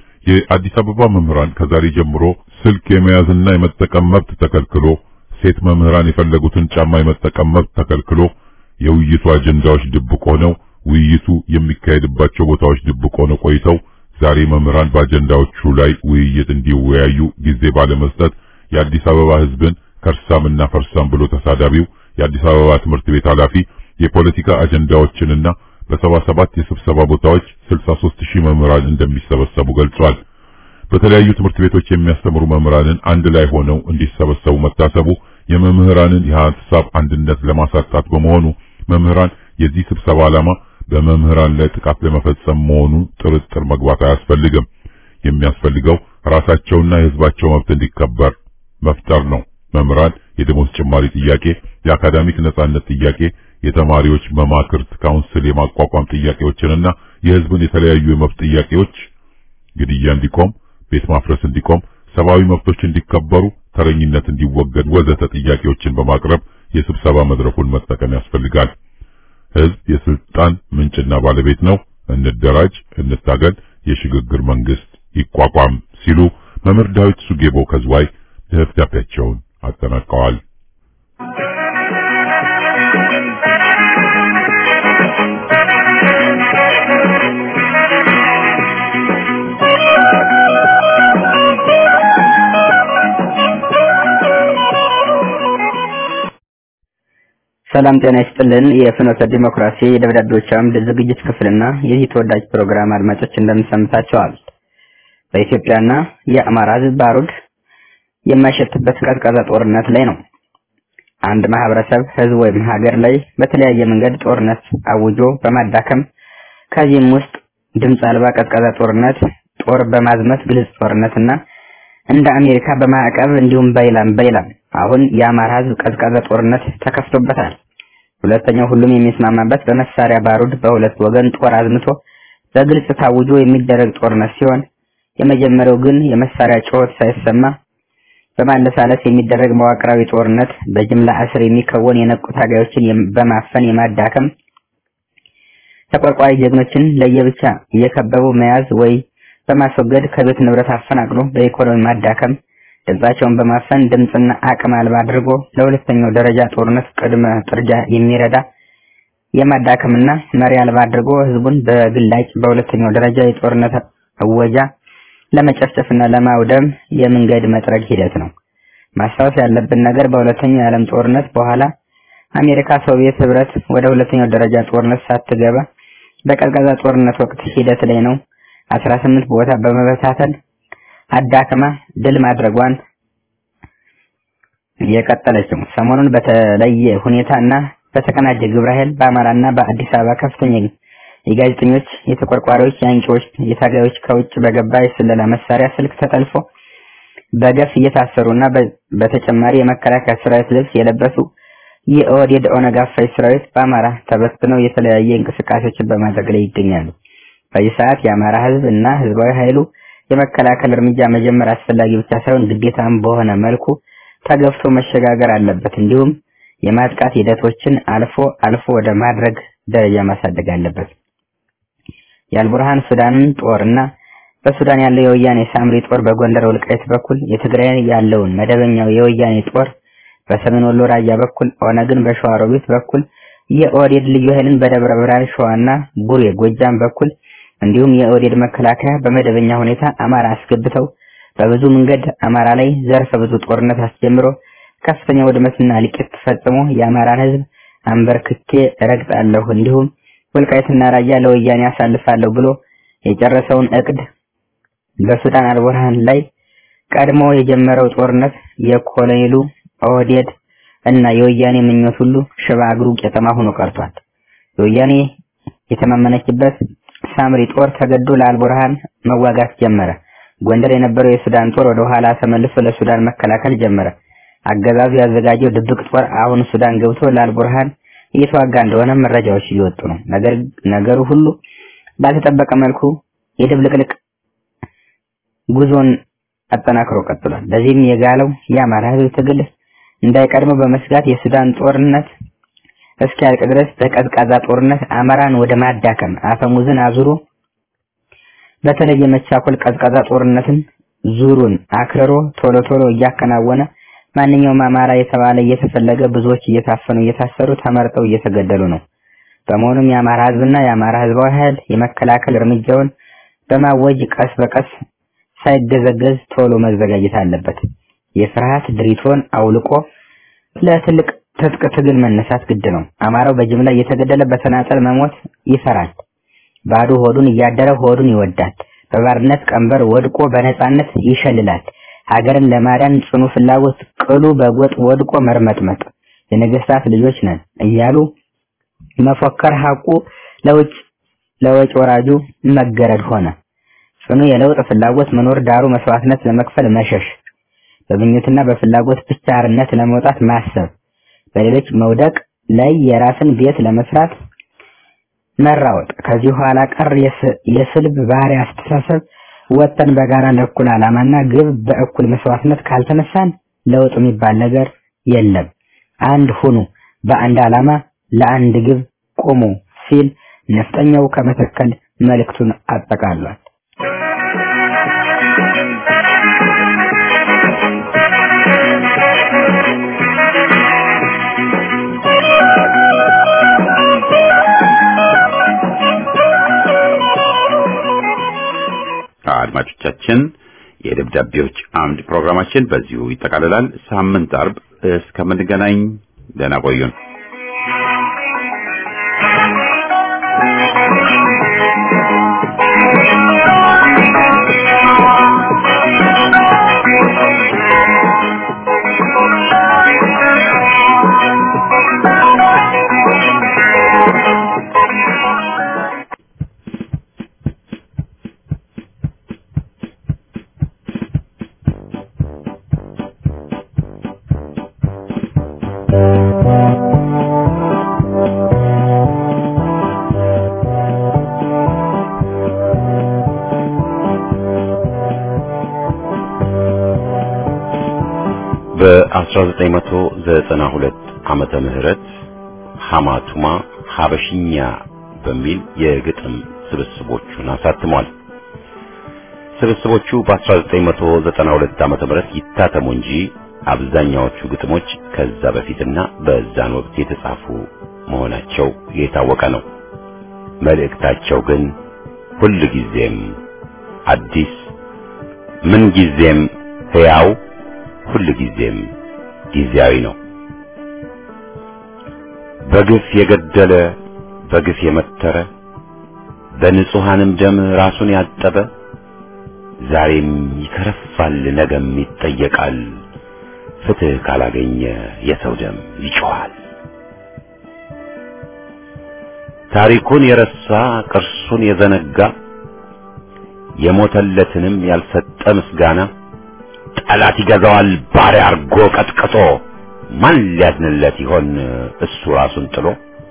የአዲስ አበባ መምህራን ከዛሬ ጀምሮ ስልክ የመያዝና የመጠቀም መብት ተከልክሎ፣ ሴት መምህራን የፈለጉትን ጫማ የመጠቀም መብት ተከልክሎ፣ የውይይቱ አጀንዳዎች ድብቅ ሆነው ውይይቱ የሚካሄድባቸው ቦታዎች ድብቅ ሆነው ቆይተው ዛሬ መምህራን በአጀንዳዎቹ ላይ ውይይት እንዲወያዩ ጊዜ ባለመስጠት የአዲስ አበባ ህዝብን ከርሳምና ፈርሳም ብሎ ተሳዳቢው የአዲስ አበባ ትምህርት ቤት ኃላፊ የፖለቲካ አጀንዳዎችንና በሰባ ሰባት የስብሰባ ቦታዎች 63 ሺህ መምህራን እንደሚሰበሰቡ ገልጿል። በተለያዩ ትምህርት ቤቶች የሚያስተምሩ መምህራንን አንድ ላይ ሆነው እንዲሰበሰቡ መታሰቡ የመምህራንን የሀሳብ አንድነት ለማሳጣት በመሆኑ መምህራን የዚህ ስብሰባ ዓላማ በመምህራን ላይ ጥቃት ለመፈጸም መሆኑ ጥርጥር መግባት አያስፈልግም። የሚያስፈልገው ራሳቸውና የህዝባቸው መብት እንዲከበር መፍጠር ነው። መምህራን የደሞዝ ጭማሪ ጥያቄ፣ የአካዳሚክ ነጻነት ጥያቄ፣ የተማሪዎች መማክርት ካውንስል የማቋቋም ጥያቄዎችንና የህዝብን የተለያዩ የመብት ጥያቄዎች ግድያ እንዲቆም፣ ቤት ማፍረስ እንዲቆም፣ ሰብአዊ መብቶች እንዲከበሩ፣ ተረኝነት እንዲወገድ ወዘተ ጥያቄዎችን በማቅረብ የስብሰባ መድረኩን መጠቀም ያስፈልጋል። ህዝብ የስልጣን ምንጭና ባለቤት ነው። እንደራጅ፣ እንታገል፣ የሽግግር መንግስት ይቋቋም ሲሉ መምህር ዳዊት ሱጌቦ ከዝዋይ ደብዳቤያቸውን አጠናቀዋል። ሰላም ጤና ይስጥልን። የፍኖተ ዲሞክራሲ የደብዳቤዎች አምድ ዝግጅት ክፍልና የዚህ ተወዳጅ ፕሮግራም አድማጮች እንደምንሰምታቸዋል። በኢትዮጵያና የአማራ ህዝብ ባሩድ የማይሸትበት ቀዝቃዛ ጦርነት ላይ ነው። አንድ ማህበረሰብ፣ ህዝብ ወይም ሀገር ላይ በተለያየ መንገድ ጦርነት አውጆ በማዳከም ከዚህም ውስጥ ድምፅ አልባ ቀዝቃዛ ጦርነት፣ ጦር በማዝመት ግልጽ ጦርነትና እንደ አሜሪካ በማዕቀብ እንዲሁም በይላም በይላም አሁን የአማራ ህዝብ ቀዝቃዛ ጦርነት ተከፍቶበታል። ሁለተኛው ሁሉም የሚስማማበት በመሳሪያ ባሩድ በሁለት ወገን ጦር አዝምቶ በግልጽ ታውጆ የሚደረግ ጦርነት ሲሆን የመጀመሪያው ግን የመሳሪያ ጩኸት ሳይሰማ በማለሳለስ የሚደረግ መዋቅራዊ ጦርነት በጅምላ እስር የሚከወን የነቁ ታጋዮችን በማፈን የማዳከም ተቆርቋሪ ጀግኖችን ለየብቻ እየከበቡ መያዝ ወይ በማስወገድ ከቤት ንብረት አፈናቅሎ በኢኮኖሚ ማዳከም ድምጻቸውን በማፈን ድምፅና አቅም አልባ አድርጎ ለሁለተኛው ደረጃ ጦርነት ቅድመ ጥርጃ የሚረዳ የማዳከምና መሪ አልባ አድርጎ ህዝቡን በግላጭ በሁለተኛው ደረጃ የጦርነት እወጃ ለመጨፍጨፍና ለማውደም የመንገድ መጥረግ ሂደት ነው። ማስታወስ ያለብን ነገር በሁለተኛው የዓለም ጦርነት በኋላ አሜሪካ ሶቪየት ህብረት ወደ ሁለተኛው ደረጃ ጦርነት ሳትገባ በቀዝቃዛ ጦርነት ወቅት ሂደት ላይ ነው 18 ቦታ በመበታተን አዳክማ ድል ማድረጓን የቀጠለችው ሰሞኑን በተለየ ሁኔታና በተቀናጀ ግብረ ኃይል በአማራና በአዲስ አበባ ከፍተኛ የጋዜጠኞች፣ የተቆርቋሪዎች፣ የአንቂዎች፣ የታጋዮች ከውጭ በገባ የስለላ መሳሪያ ስልክ ተጠልፎ በገፍ እየታሰሩና በተጨማሪ የመከላከያ ሰራዊት ልብስ የለበሱ የኦህዴድ ኦነግ አፋኝ ሰራዊት በአማራ ተበትነው የተለያየ እንቅስቃሴዎችን በማድረግ ላይ ይገኛሉ። በዚህ ሰዓት የአማራ ህዝብ እና ህዝባዊ ኃይሉ የመከላከል እርምጃ መጀመር አስፈላጊ ብቻ ሳይሆን ግዴታም በሆነ መልኩ ተገፍቶ መሸጋገር አለበት። እንዲሁም የማጥቃት ሂደቶችን አልፎ አልፎ ወደ ማድረግ ደረጃ ማሳደግ አለበት። የአልቡርሃን ሱዳንን ጦርና በሱዳን ያለው የወያኔ ሳምሪ ጦር በጎንደር ወልቃይት በኩል የትግራይ ያለውን መደበኛው የወያኔ ጦር በሰሜን ወሎ ራያ በኩል ኦነግን በሸዋሮቢት በኩል የኦህዴድ ልዩ ኃይልን በደብረ ብርሃን ሸዋና ቡሬ ጎጃም በኩል እንዲሁም የኦህዴድ መከላከያ በመደበኛ ሁኔታ አማራ አስገብተው በብዙ መንገድ አማራ ላይ ዘርፈ ብዙ ጦርነት አስጀምሮ ከፍተኛ ውድመትና እልቂት ፈጽሞ የአማራን ህዝብ አንበርክኬ ረግጣለሁ እንዲሁም ወልቃይትና ራያ ለወያኔ አሳልፋለሁ ብሎ የጨረሰውን እቅድ በሱዳን አልቡርሃን ላይ ቀድሞ የጀመረው ጦርነት የኮሎኔሉ ኦህዴድ እና የወያኔ ምኞት ሁሉ ሽባ እግሩ ቄጠማ ሆኖ ቀርቷል። የወያኔ የተማመነችበት ሳምሪ ጦር ተገዶ ለአልቡርሃን መዋጋት ጀመረ። ጎንደር የነበረው የሱዳን ጦር ወደ ኋላ ተመልሶ ለሱዳን መከላከል ጀመረ። አገዛዙ ያዘጋጀው ድብቅ ጦር አሁን ሱዳን ገብቶ ለአልቡርሃን እየተዋጋ እንደሆነ መረጃዎች እየወጡ ነው። ነገር ነገሩ ሁሉ ባልተጠበቀ መልኩ የድብልቅልቅ ጉዞን አጠናክሮ ቀጥሏል። ለዚህም የጋለው የአማራ ህዝብ ትግል እንዳይቀድመው በመስጋት የሱዳን ጦርነት እስኪያልቅ ድረስ በቀዝቃዛ ጦርነት አማራን ወደ ማዳከም አፈሙዝን አዙሮ በተለየ መቻኮል ቀዝቃዛ ጦርነትን ዙሩን አክርሮ ቶሎ ቶሎ እያከናወነ ማንኛውም አማራ የተባለ እየተፈለገ ብዙዎች እየታፈኑ እየታሰሩ ተመርጠው እየተገደሉ ነው። በመሆኑም የአማራ ህዝብና የአማራ ህዝባዊ ኃይል የመከላከል እርምጃውን በማወጅ ቀስ በቀስ ሳይገዘገዝ ቶሎ መዘጋጀት አለበት። የፍርሃት ድሪቶን አውልቆ ለትልቅ ትጥቅ ትግል መነሳት ግድ ነው። አማራው በጅምላ እየተገደለ በተናጠል መሞት ይፈራል። ባዶ ሆዱን እያደረ ሆዱን ይወዳል። በባርነት ቀንበር ወድቆ በነጻነት ይሸልላል። ሀገርን ለማዳን ጽኑ ፍላጎት ቅሉ በጎጥ ወድቆ መርመጥመጥ የነገስታት ልጆች ነን እያሉ መፎከር ሐቁ ለውጭ ለወጭ ወራጁ መገረድ ሆነ። ጽኑ የለውጥ ፍላጎት መኖር ዳሩ መስዋዕትነት ለመክፈል መሸሽ፣ በምኞትና በፍላጎት ብቻ አርነት ለመውጣት ማሰብ፣ በሌሎች መውደቅ ላይ የራስን ቤት ለመስራት መራወጥ፣ ከዚህ ኋላ ቀር የስልብ ባህሪ አስተሳሰብ ወጥተን በጋራ ለእኩል ዓላማና ግብ በእኩል መስዋዕትነት ካልተነሳን ለውጥ የሚባል ነገር የለም። አንድ ሁኑ፣ በአንድ ዓላማ ለአንድ ግብ ቁሙ ሲል ነፍጠኛው ከመተከል መልእክቱን አጠቃሏል። አድማጮቻችን የደብዳቤዎች አምድ ፕሮግራማችን በዚሁ ይጠቃልላል። ሳምንት አርብ እስከምንገናኝ ደህና ቆዩን። በ1992 ዓመተ ምህረት ሐማቱማ ሐበሽኛ በሚል የግጥም ስብስቦቹን አሳትሟል። ስብስቦቹ በ1992 ዓመተ ምህረት ይታተሙ እንጂ አብዛኛዎቹ ግጥሞች ከዛ በፊትና በዛን ወቅት የተጻፉ መሆናቸው የታወቀ ነው። መልእክታቸው ግን ሁል ጊዜም አዲስ፣ ምን ጊዜም ሕያው፣ ሁል ጊዜም ጊዜያዊ ነው። በግፍ የገደለ በግፍ የመተረ በንጹሐንም ደም ራሱን ያጠበ ዛሬም ይከረፋል፣ ነገም ይጠየቃል። ፍትህ ካላገኘ የሰው ደም ይጮኻል። ታሪኩን የረሳ ቅርሱን የዘነጋ የሞተለትንም ያልሰጠ ምስጋና ጠላት ይገዛዋል ባሪያ አርጎ ቀጥቅጦ ማን ሊያዝንለት ይሆን እሱ ራሱን ጥሎ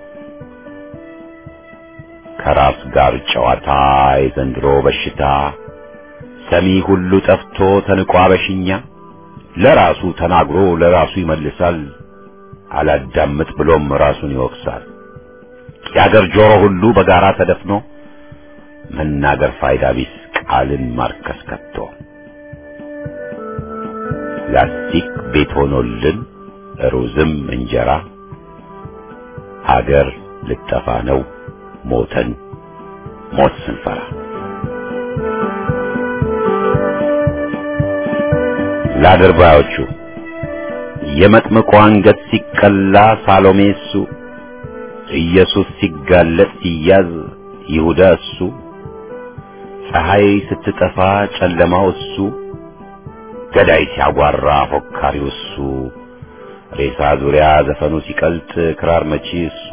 ከራስ ጋር ጨዋታ የዘንድሮ በሽታ ሰሚ ሁሉ ጠፍቶ ተንቋ በሽኛ ለራሱ ተናግሮ ለራሱ ይመልሳል አላዳምጥ ብሎም ራሱን ይወቅሳል የአገር ጆሮ ሁሉ በጋራ ተደፍኖ መናገር ፋይዳ ቢስ ቃልን ማርከስ ከቶ ላስቲክ ቤት ሆኖልን ሩዝም እንጀራ ሀገር ልጠፋ ነው ሞተን ሞት ስንፈራ ለአድርባዮቹ የመጥምቁ አንገት ሲቀላ ሳሎሜ እሱ ኢየሱስ ሲጋለጥ ሲያዝ ይሁዳ እሱ ፀሐይ ስትጠፋ ጨለማው እሱ ገዳይ ሲያጓራ ፎካሪው እሱ ሬሳ ዙሪያ ዘፈኑ ሲቀልጥ ክራር መቺ እሱ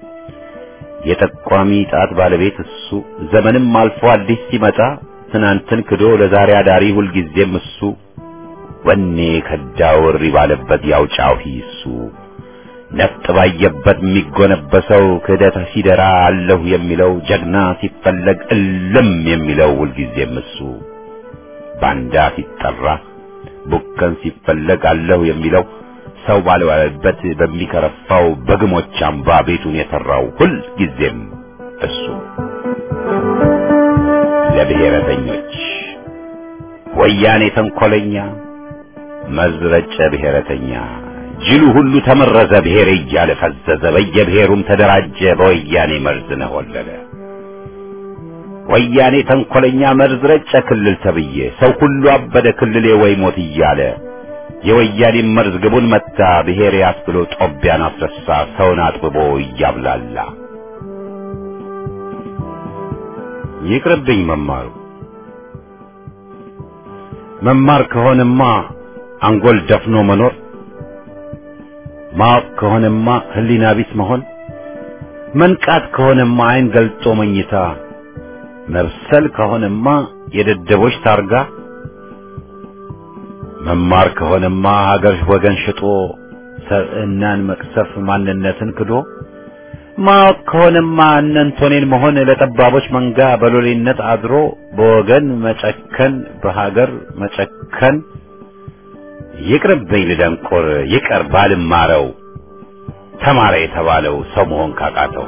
የጠቋሚ ጣት ባለቤት እሱ ዘመንም አልፎ አዲስ ሲመጣ ትናንትን ክዶ ለዛሬ አዳሪ ሁልጊዜም እሱ ወኔ ከዳው እሪ ባለበት ያውጫው እሱ ነፍጥ ባየበት የሚጎነበሰው ክህደት ሲደራ አለሁ የሚለው ጀግና ሲፈለግ እልም የሚለው ሁልጊዜም እሱ ባንዳ ሲጠራ ቡከን ሲፈለግ አለሁ የሚለው ሰው ባልዋለበት በሚከረፋው በግሞች አምባ ቤቱን የሰራው ሁልጊዜም እሱ ለብሔረተኞች ወያኔ ተንኮለኛ መዝረጨ ብሔረተኛ ጅሉ ሁሉ ተመረዘ ብሔር እያለ ፈዘዘ በየብሔሩም ተደራጀ በወያኔ መርዝ ነሆለለ ወያኔ ተንኮለኛ መርዝ ረጨ ክልል ተብዬ ሰው ሁሉ አበደ ክልሌ ወይ ሞት እያለ የወያኔ መርዝ ግቡን መታ ብሔር ያስብሎ ጦቢያን አስረሳ ሰውን አጥብቦ እያብላላ ይቅርብኝ መማሩ መማር ከሆነማ አንጎል ደፍኖ መኖር ማወቅ ከሆነማ ህሊና ቢስ መሆን መንቃት ከሆነማ አይን ገልጦ መኝታ መብሰል ከሆነማ የደደቦች ታርጋ መማር ከሆነማ ሀገር ወገን ሽጦ ሰብዕናን መቅሰፍ ማንነትን ክዶ ማወቅ ከሆነማ እነንቶኔን መሆን ለጠባቦች መንጋ በሎሌነት አድሮ በወገን መጨከን በሀገር መጨከን ይቅርብኝ ልደንቆር ይቀር ባልማረው ተማረ የተባለው ሰው መሆን ካቃተው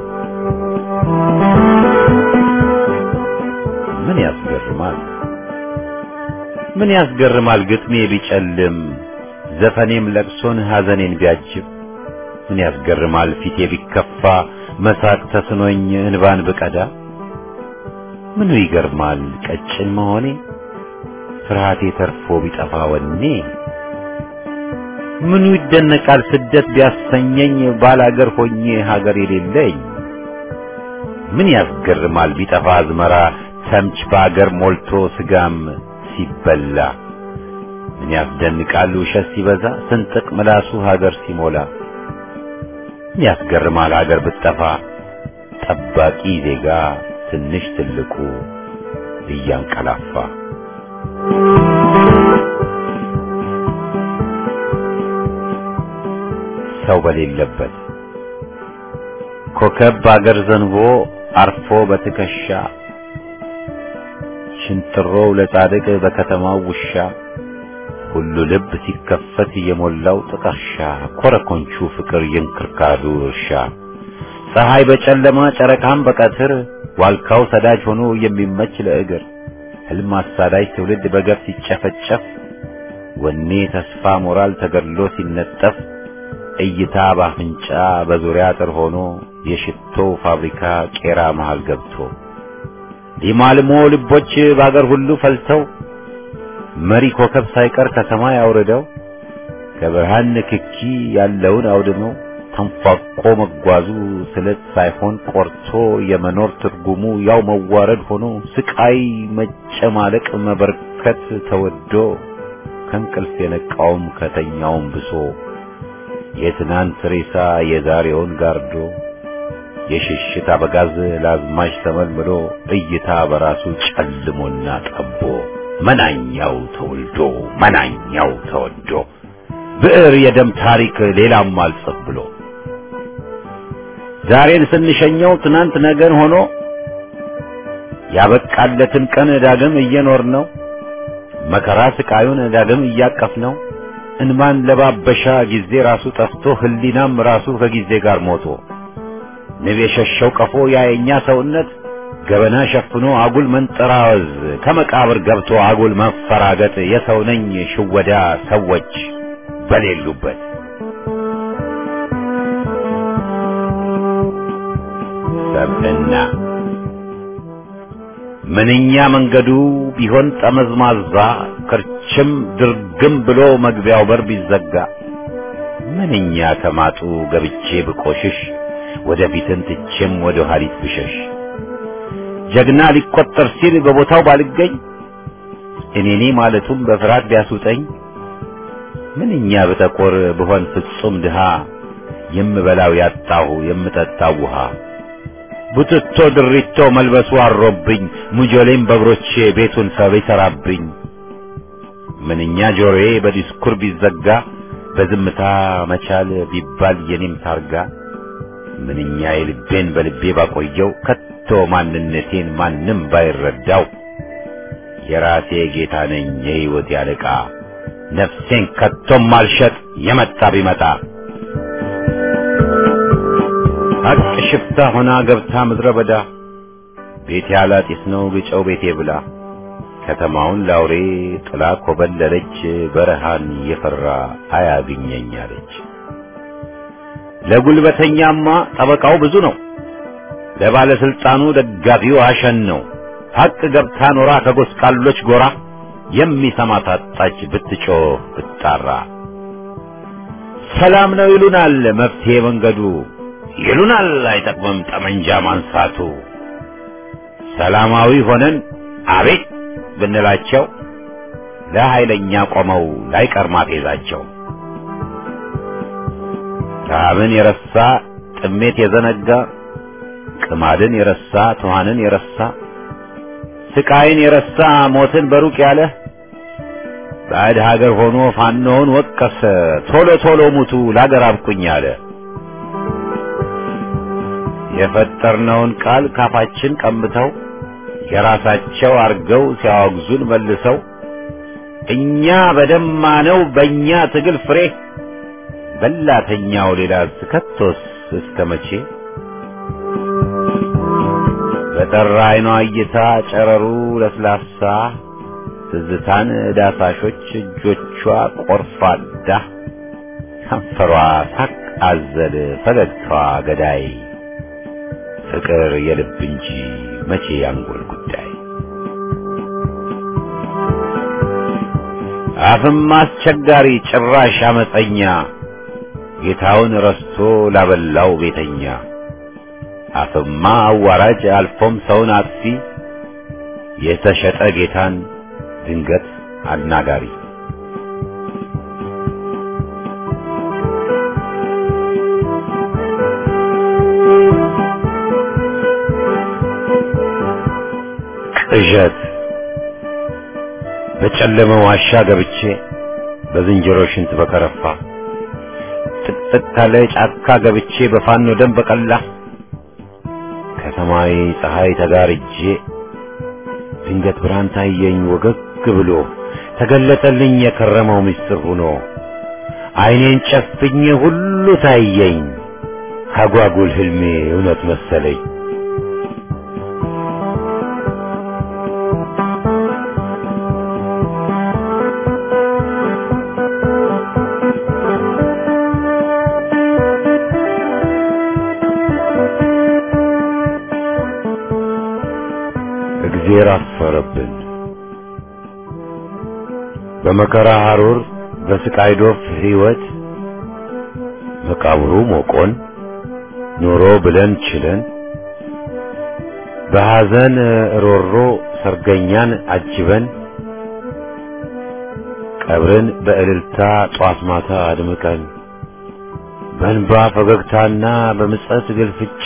ምን ያስገርማል ምን ያስገርማል ግጥሜ ቢጨልም ዘፈኔም ለቅሶን ሐዘኔን ቢያጅብ ምን ያስገርማል ፊቴ ቢከፋ መሳቅ ተስኖኝ እንባን ብቀዳ ምኑ ይገርማል ቀጭን መሆኔ ፍርሃቴ ተርፎ ቢጠፋ ወኔ ምኑ ይደነቃል ስደት ቢያሰኘኝ ባላገር ሆኜ ሀገር የሌለኝ ምን ያስገርማል ቢጠፋ አዝመራ ተምች በአገር ሞልቶ ስጋም ሲበላ ምን ያስደንቃል ውሸት ሲበዛ ስንጥቅ ምላሱ ሀገር ሲሞላ ምን ያስገርማል ሀገር ብትጠፋ ጠባቂ ዜጋ ትንሽ ትልቁ እያንቀላፋ ሰው በሌለበት ኮከብ በአገር ዘንቦ አርፎ በትከሻ ሽንጥሮው ለጻድቅ በከተማው ውሻ ሁሉ ልብ ሲከፈት የሞላው ጥቀርሻ ኮረኮንቹ ፍቅር የእንክርካዱ እርሻ ፀሐይ በጨለማ ጨረቃም በቀትር ዋልካው ሰዳጅ ሆኖ የሚመች ለእግር ህልም አሳዳጅ ትውልድ በገፍ ሲጨፈጨፍ ወኔ ተስፋ ሞራል ተገድሎ ሲነጠፍ እይታ ባፍንጫ በዙሪያ አጥር ሆኖ የሽቶ ፋብሪካ ቄራ መሃል ገብቶ ሊማልሞ ልቦች በአገር ሁሉ ፈልተው መሪ ኮከብ ሳይቀር ከሰማይ አውርደው ከብርሃን ንክኪ ያለውን አውድመው ተንፏቆ መጓዙ ስለት ሳይሆን ቆርቶ የመኖር ትርጉሙ ያው መዋረድ ሆኖ ስቃይ መጨማለቅ መበርከት ተወዶ ከእንቅልፍ የነቃውም ከተኛውም ብሶ የትናንት ሬሳ የዛሬውን ጋርዶ የሽሽት አበጋዝ ለአዝማች ተመልምሎ እይታ በራሱ ጨልሞና ጠቦ መናኛው ተወልዶ መናኛው ተወዶ ብዕር የደም ታሪክ ሌላም አልጽፍ ብሎ ዛሬን ስንሸኘው ትናንት ነገን ሆኖ ያበቃለትን ቀን ዳግም እየኖር ነው መከራ ስቃዩን ዳግም እያቀፍ ነው እንማን ለባበሻ ጊዜ ራሱ ጠፍቶ ህሊናም ራሱ ከጊዜ ጋር ሞቶ ንብ የሸሸው ቀፎ ያየኛ ሰውነት ገበና ሸፍኖ አጉል መንጠራወዝ ከመቃብር ገብቶ አጉል መፈራገጥ የሰው ነኝ ሽወዳ ሰዎች በሌሉበት ሰብዕና ምንኛ መንገዱ ቢሆን ጠመዝማዛ ክርችም ድርግም ብሎ መግቢያው በር ቢዘጋ ምንኛ ከማጡ ገብቼ ብቆሽሽ ወደፊትን ትቼም ወደ ኋሊት ብሸሽ ጀግና ሊቆጠር ሲል በቦታው ባልገኝ እኔኔ ማለቱም በፍርሃት ቢያስውጠኝ ምንኛ ብጠቆር ብሆን ፍጹም ድሃ የምበላው ያጣሁ የምጠጣው ውሃ ቡትቶ ድሪቶ መልበሱ አሮብኝ ሙጆሌም በእግሮቼ ቤቱን ሰብ ይሰራብኝ ምንኛ ጆሮዬ በዲስኩር ቢዘጋ በዝምታ መቻል ቢባል የኔም ታርጋ ምንኛ የልቤን በልቤ ባቆየው ከቶ ማንነቴን ማንም ባይረዳው የራሴ ጌታ ነኝ የሕይወት ያለቃ ነፍሴን ከቶም አልሸጥ የመጣ ቢመጣ ሀቅ ሽፍታ ሆና ገብታ ምድረ በዳ ቤቴ አላጢስ ነው ግጨው ቤቴ ብላ ከተማውን ላውሬ ጥላ ኮበለለች በረሃን የፈራ አያግኘኝ አለች። ለጉልበተኛማ ጠበቃው ብዙ ነው፣ ለባለስልጣኑ ደጋፊው አሸን ነው። ሀቅ ገብታ ኖራ ከጎስቋሎች ጎራ የሚሰማ ታጣች ብትጮህ ብትጣራ። ሰላም ነው ይሉናል መፍትሄ መንገዱ ይሉናል አይጠቅምም ጠመንጃ ማንሳቱ። ሰላማዊ ሆነን አቤት ብንላቸው ለኃይለኛ ቆመው ላይቀር ማፌዛቸው። ረሃብን የረሳ ጥሜት የዘነጋ ቅማድን የረሳ ትኋንን የረሳ ስቃይን የረሳ ሞትን በሩቅ ያለ ባዕድ ሀገር ሆኖ ፋኖውን ወቀሰ ቶሎ ቶሎ ሙቱ ላገር አብቁኝ አለ። የፈጠርነውን ቃል ካፋችን ቀምተው የራሳቸው አርገው ሲያወግዙን መልሰው እኛ በደማነው በእኛ ትግል ፍሬ በላተኛው ሌላ ከቶስ እስከ መቼ በጠራ አይኗ እይታ ጨረሩ ለስላሳ ትዝታን ዳሳሾች እጆቿ ቆርፋዳ ከንፈሯ ሳቅ አዘል ፈገግታዋ ገዳይ ፍቅር የልብ እንጂ መቼ ያንጎል ጉዳይ አፍም አስቸጋሪ ጭራሽ አመፀኛ ጌታውን ረስቶ ላበላው ቤተኛ አፍማ አዋራጅ አልፎም ሰውን አጥፊ የተሸጠ ጌታን ድንገት አናጋሪ ቅዠት በጨለመ ዋሻ ገብቼ በዝንጀሮ ሽንት በከረፋ ጥቅጥቅ ካለ ጫካ ገብቼ በፋኖ ደም በቀላ ከሰማይ ፀሐይ ተጋርጄ ድንገት ብርሃን ታየኝ ወገግ ብሎ ተገለጠልኝ የከረመው ምስጢር ሆኖ ዓይኔን ጨፍኜ ሁሉ ታየኝ አጓጉል ህልሜ እውነት መሰለኝ። እግዜር አፈረብን። በመከራ ሐሩር በስቃይ ዶፍ ሕይወት መቃብሩ ሞቆን ኑሮ ብለን ችለን በሐዘን ሮሮ ሰርገኛን አጅበን ቀብርን በእልልታ ጧት ማታ አድምቀን በእንባ ፈገግታና በምጸት ግልፍጫ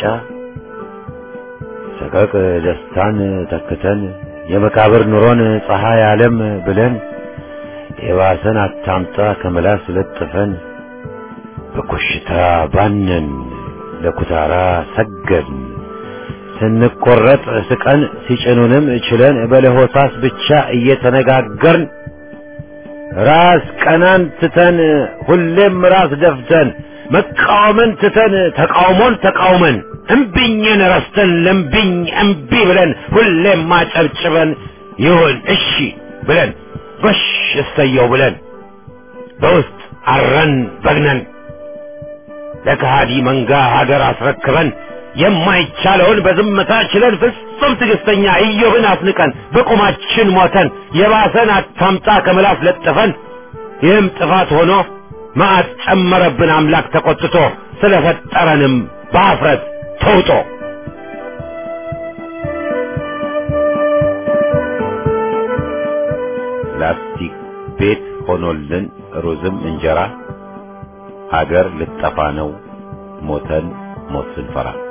ሰቀቅ ደስታን ተክተን የመቃብር ኑሮን ፀሐይ ዓለም ብለን የባሰን አታምጣ ከመላስ ለጥፈን በኮሽታ ባነን ለኩታራ ሰገድን ስንቆረጥ ስቀን ሲጭኑንም ችለን በለሆሳስ ብቻ እየተነጋገርን ራስ ቀናን ትተን ሁሌም ራስ ደፍተን መቃወምን ትተን ተቃውሞን ተቃውመን እምቢኝን ረስተን ለምቢኝ እምቢ ብለን ሁሌም ማጨብጭበን ይሁን እሺ ብለን ጎሽ እሰየው ብለን በውስጥ አረን በግነን ለከሃዲ መንጋ ሀገር አስረክበን የማይቻለውን በዝምታ ችለን ፍጹም ትዕግስተኛ ኢዮብን አስንቀን በቁማችን ሞተን የባሰን አታምጣ ከምላስ ለጥፈን ይህም ጥፋት ሆኖ መዓት ጨመረብን አምላክ ተቆጥቶ ስለፈጠረንም በአፍረት ተውጦ ላስቲክ ቤት ሆኖልን ሩዝም እንጀራ ሀገር ልጠፋ ነው ሞተን ሞት ስንፈራ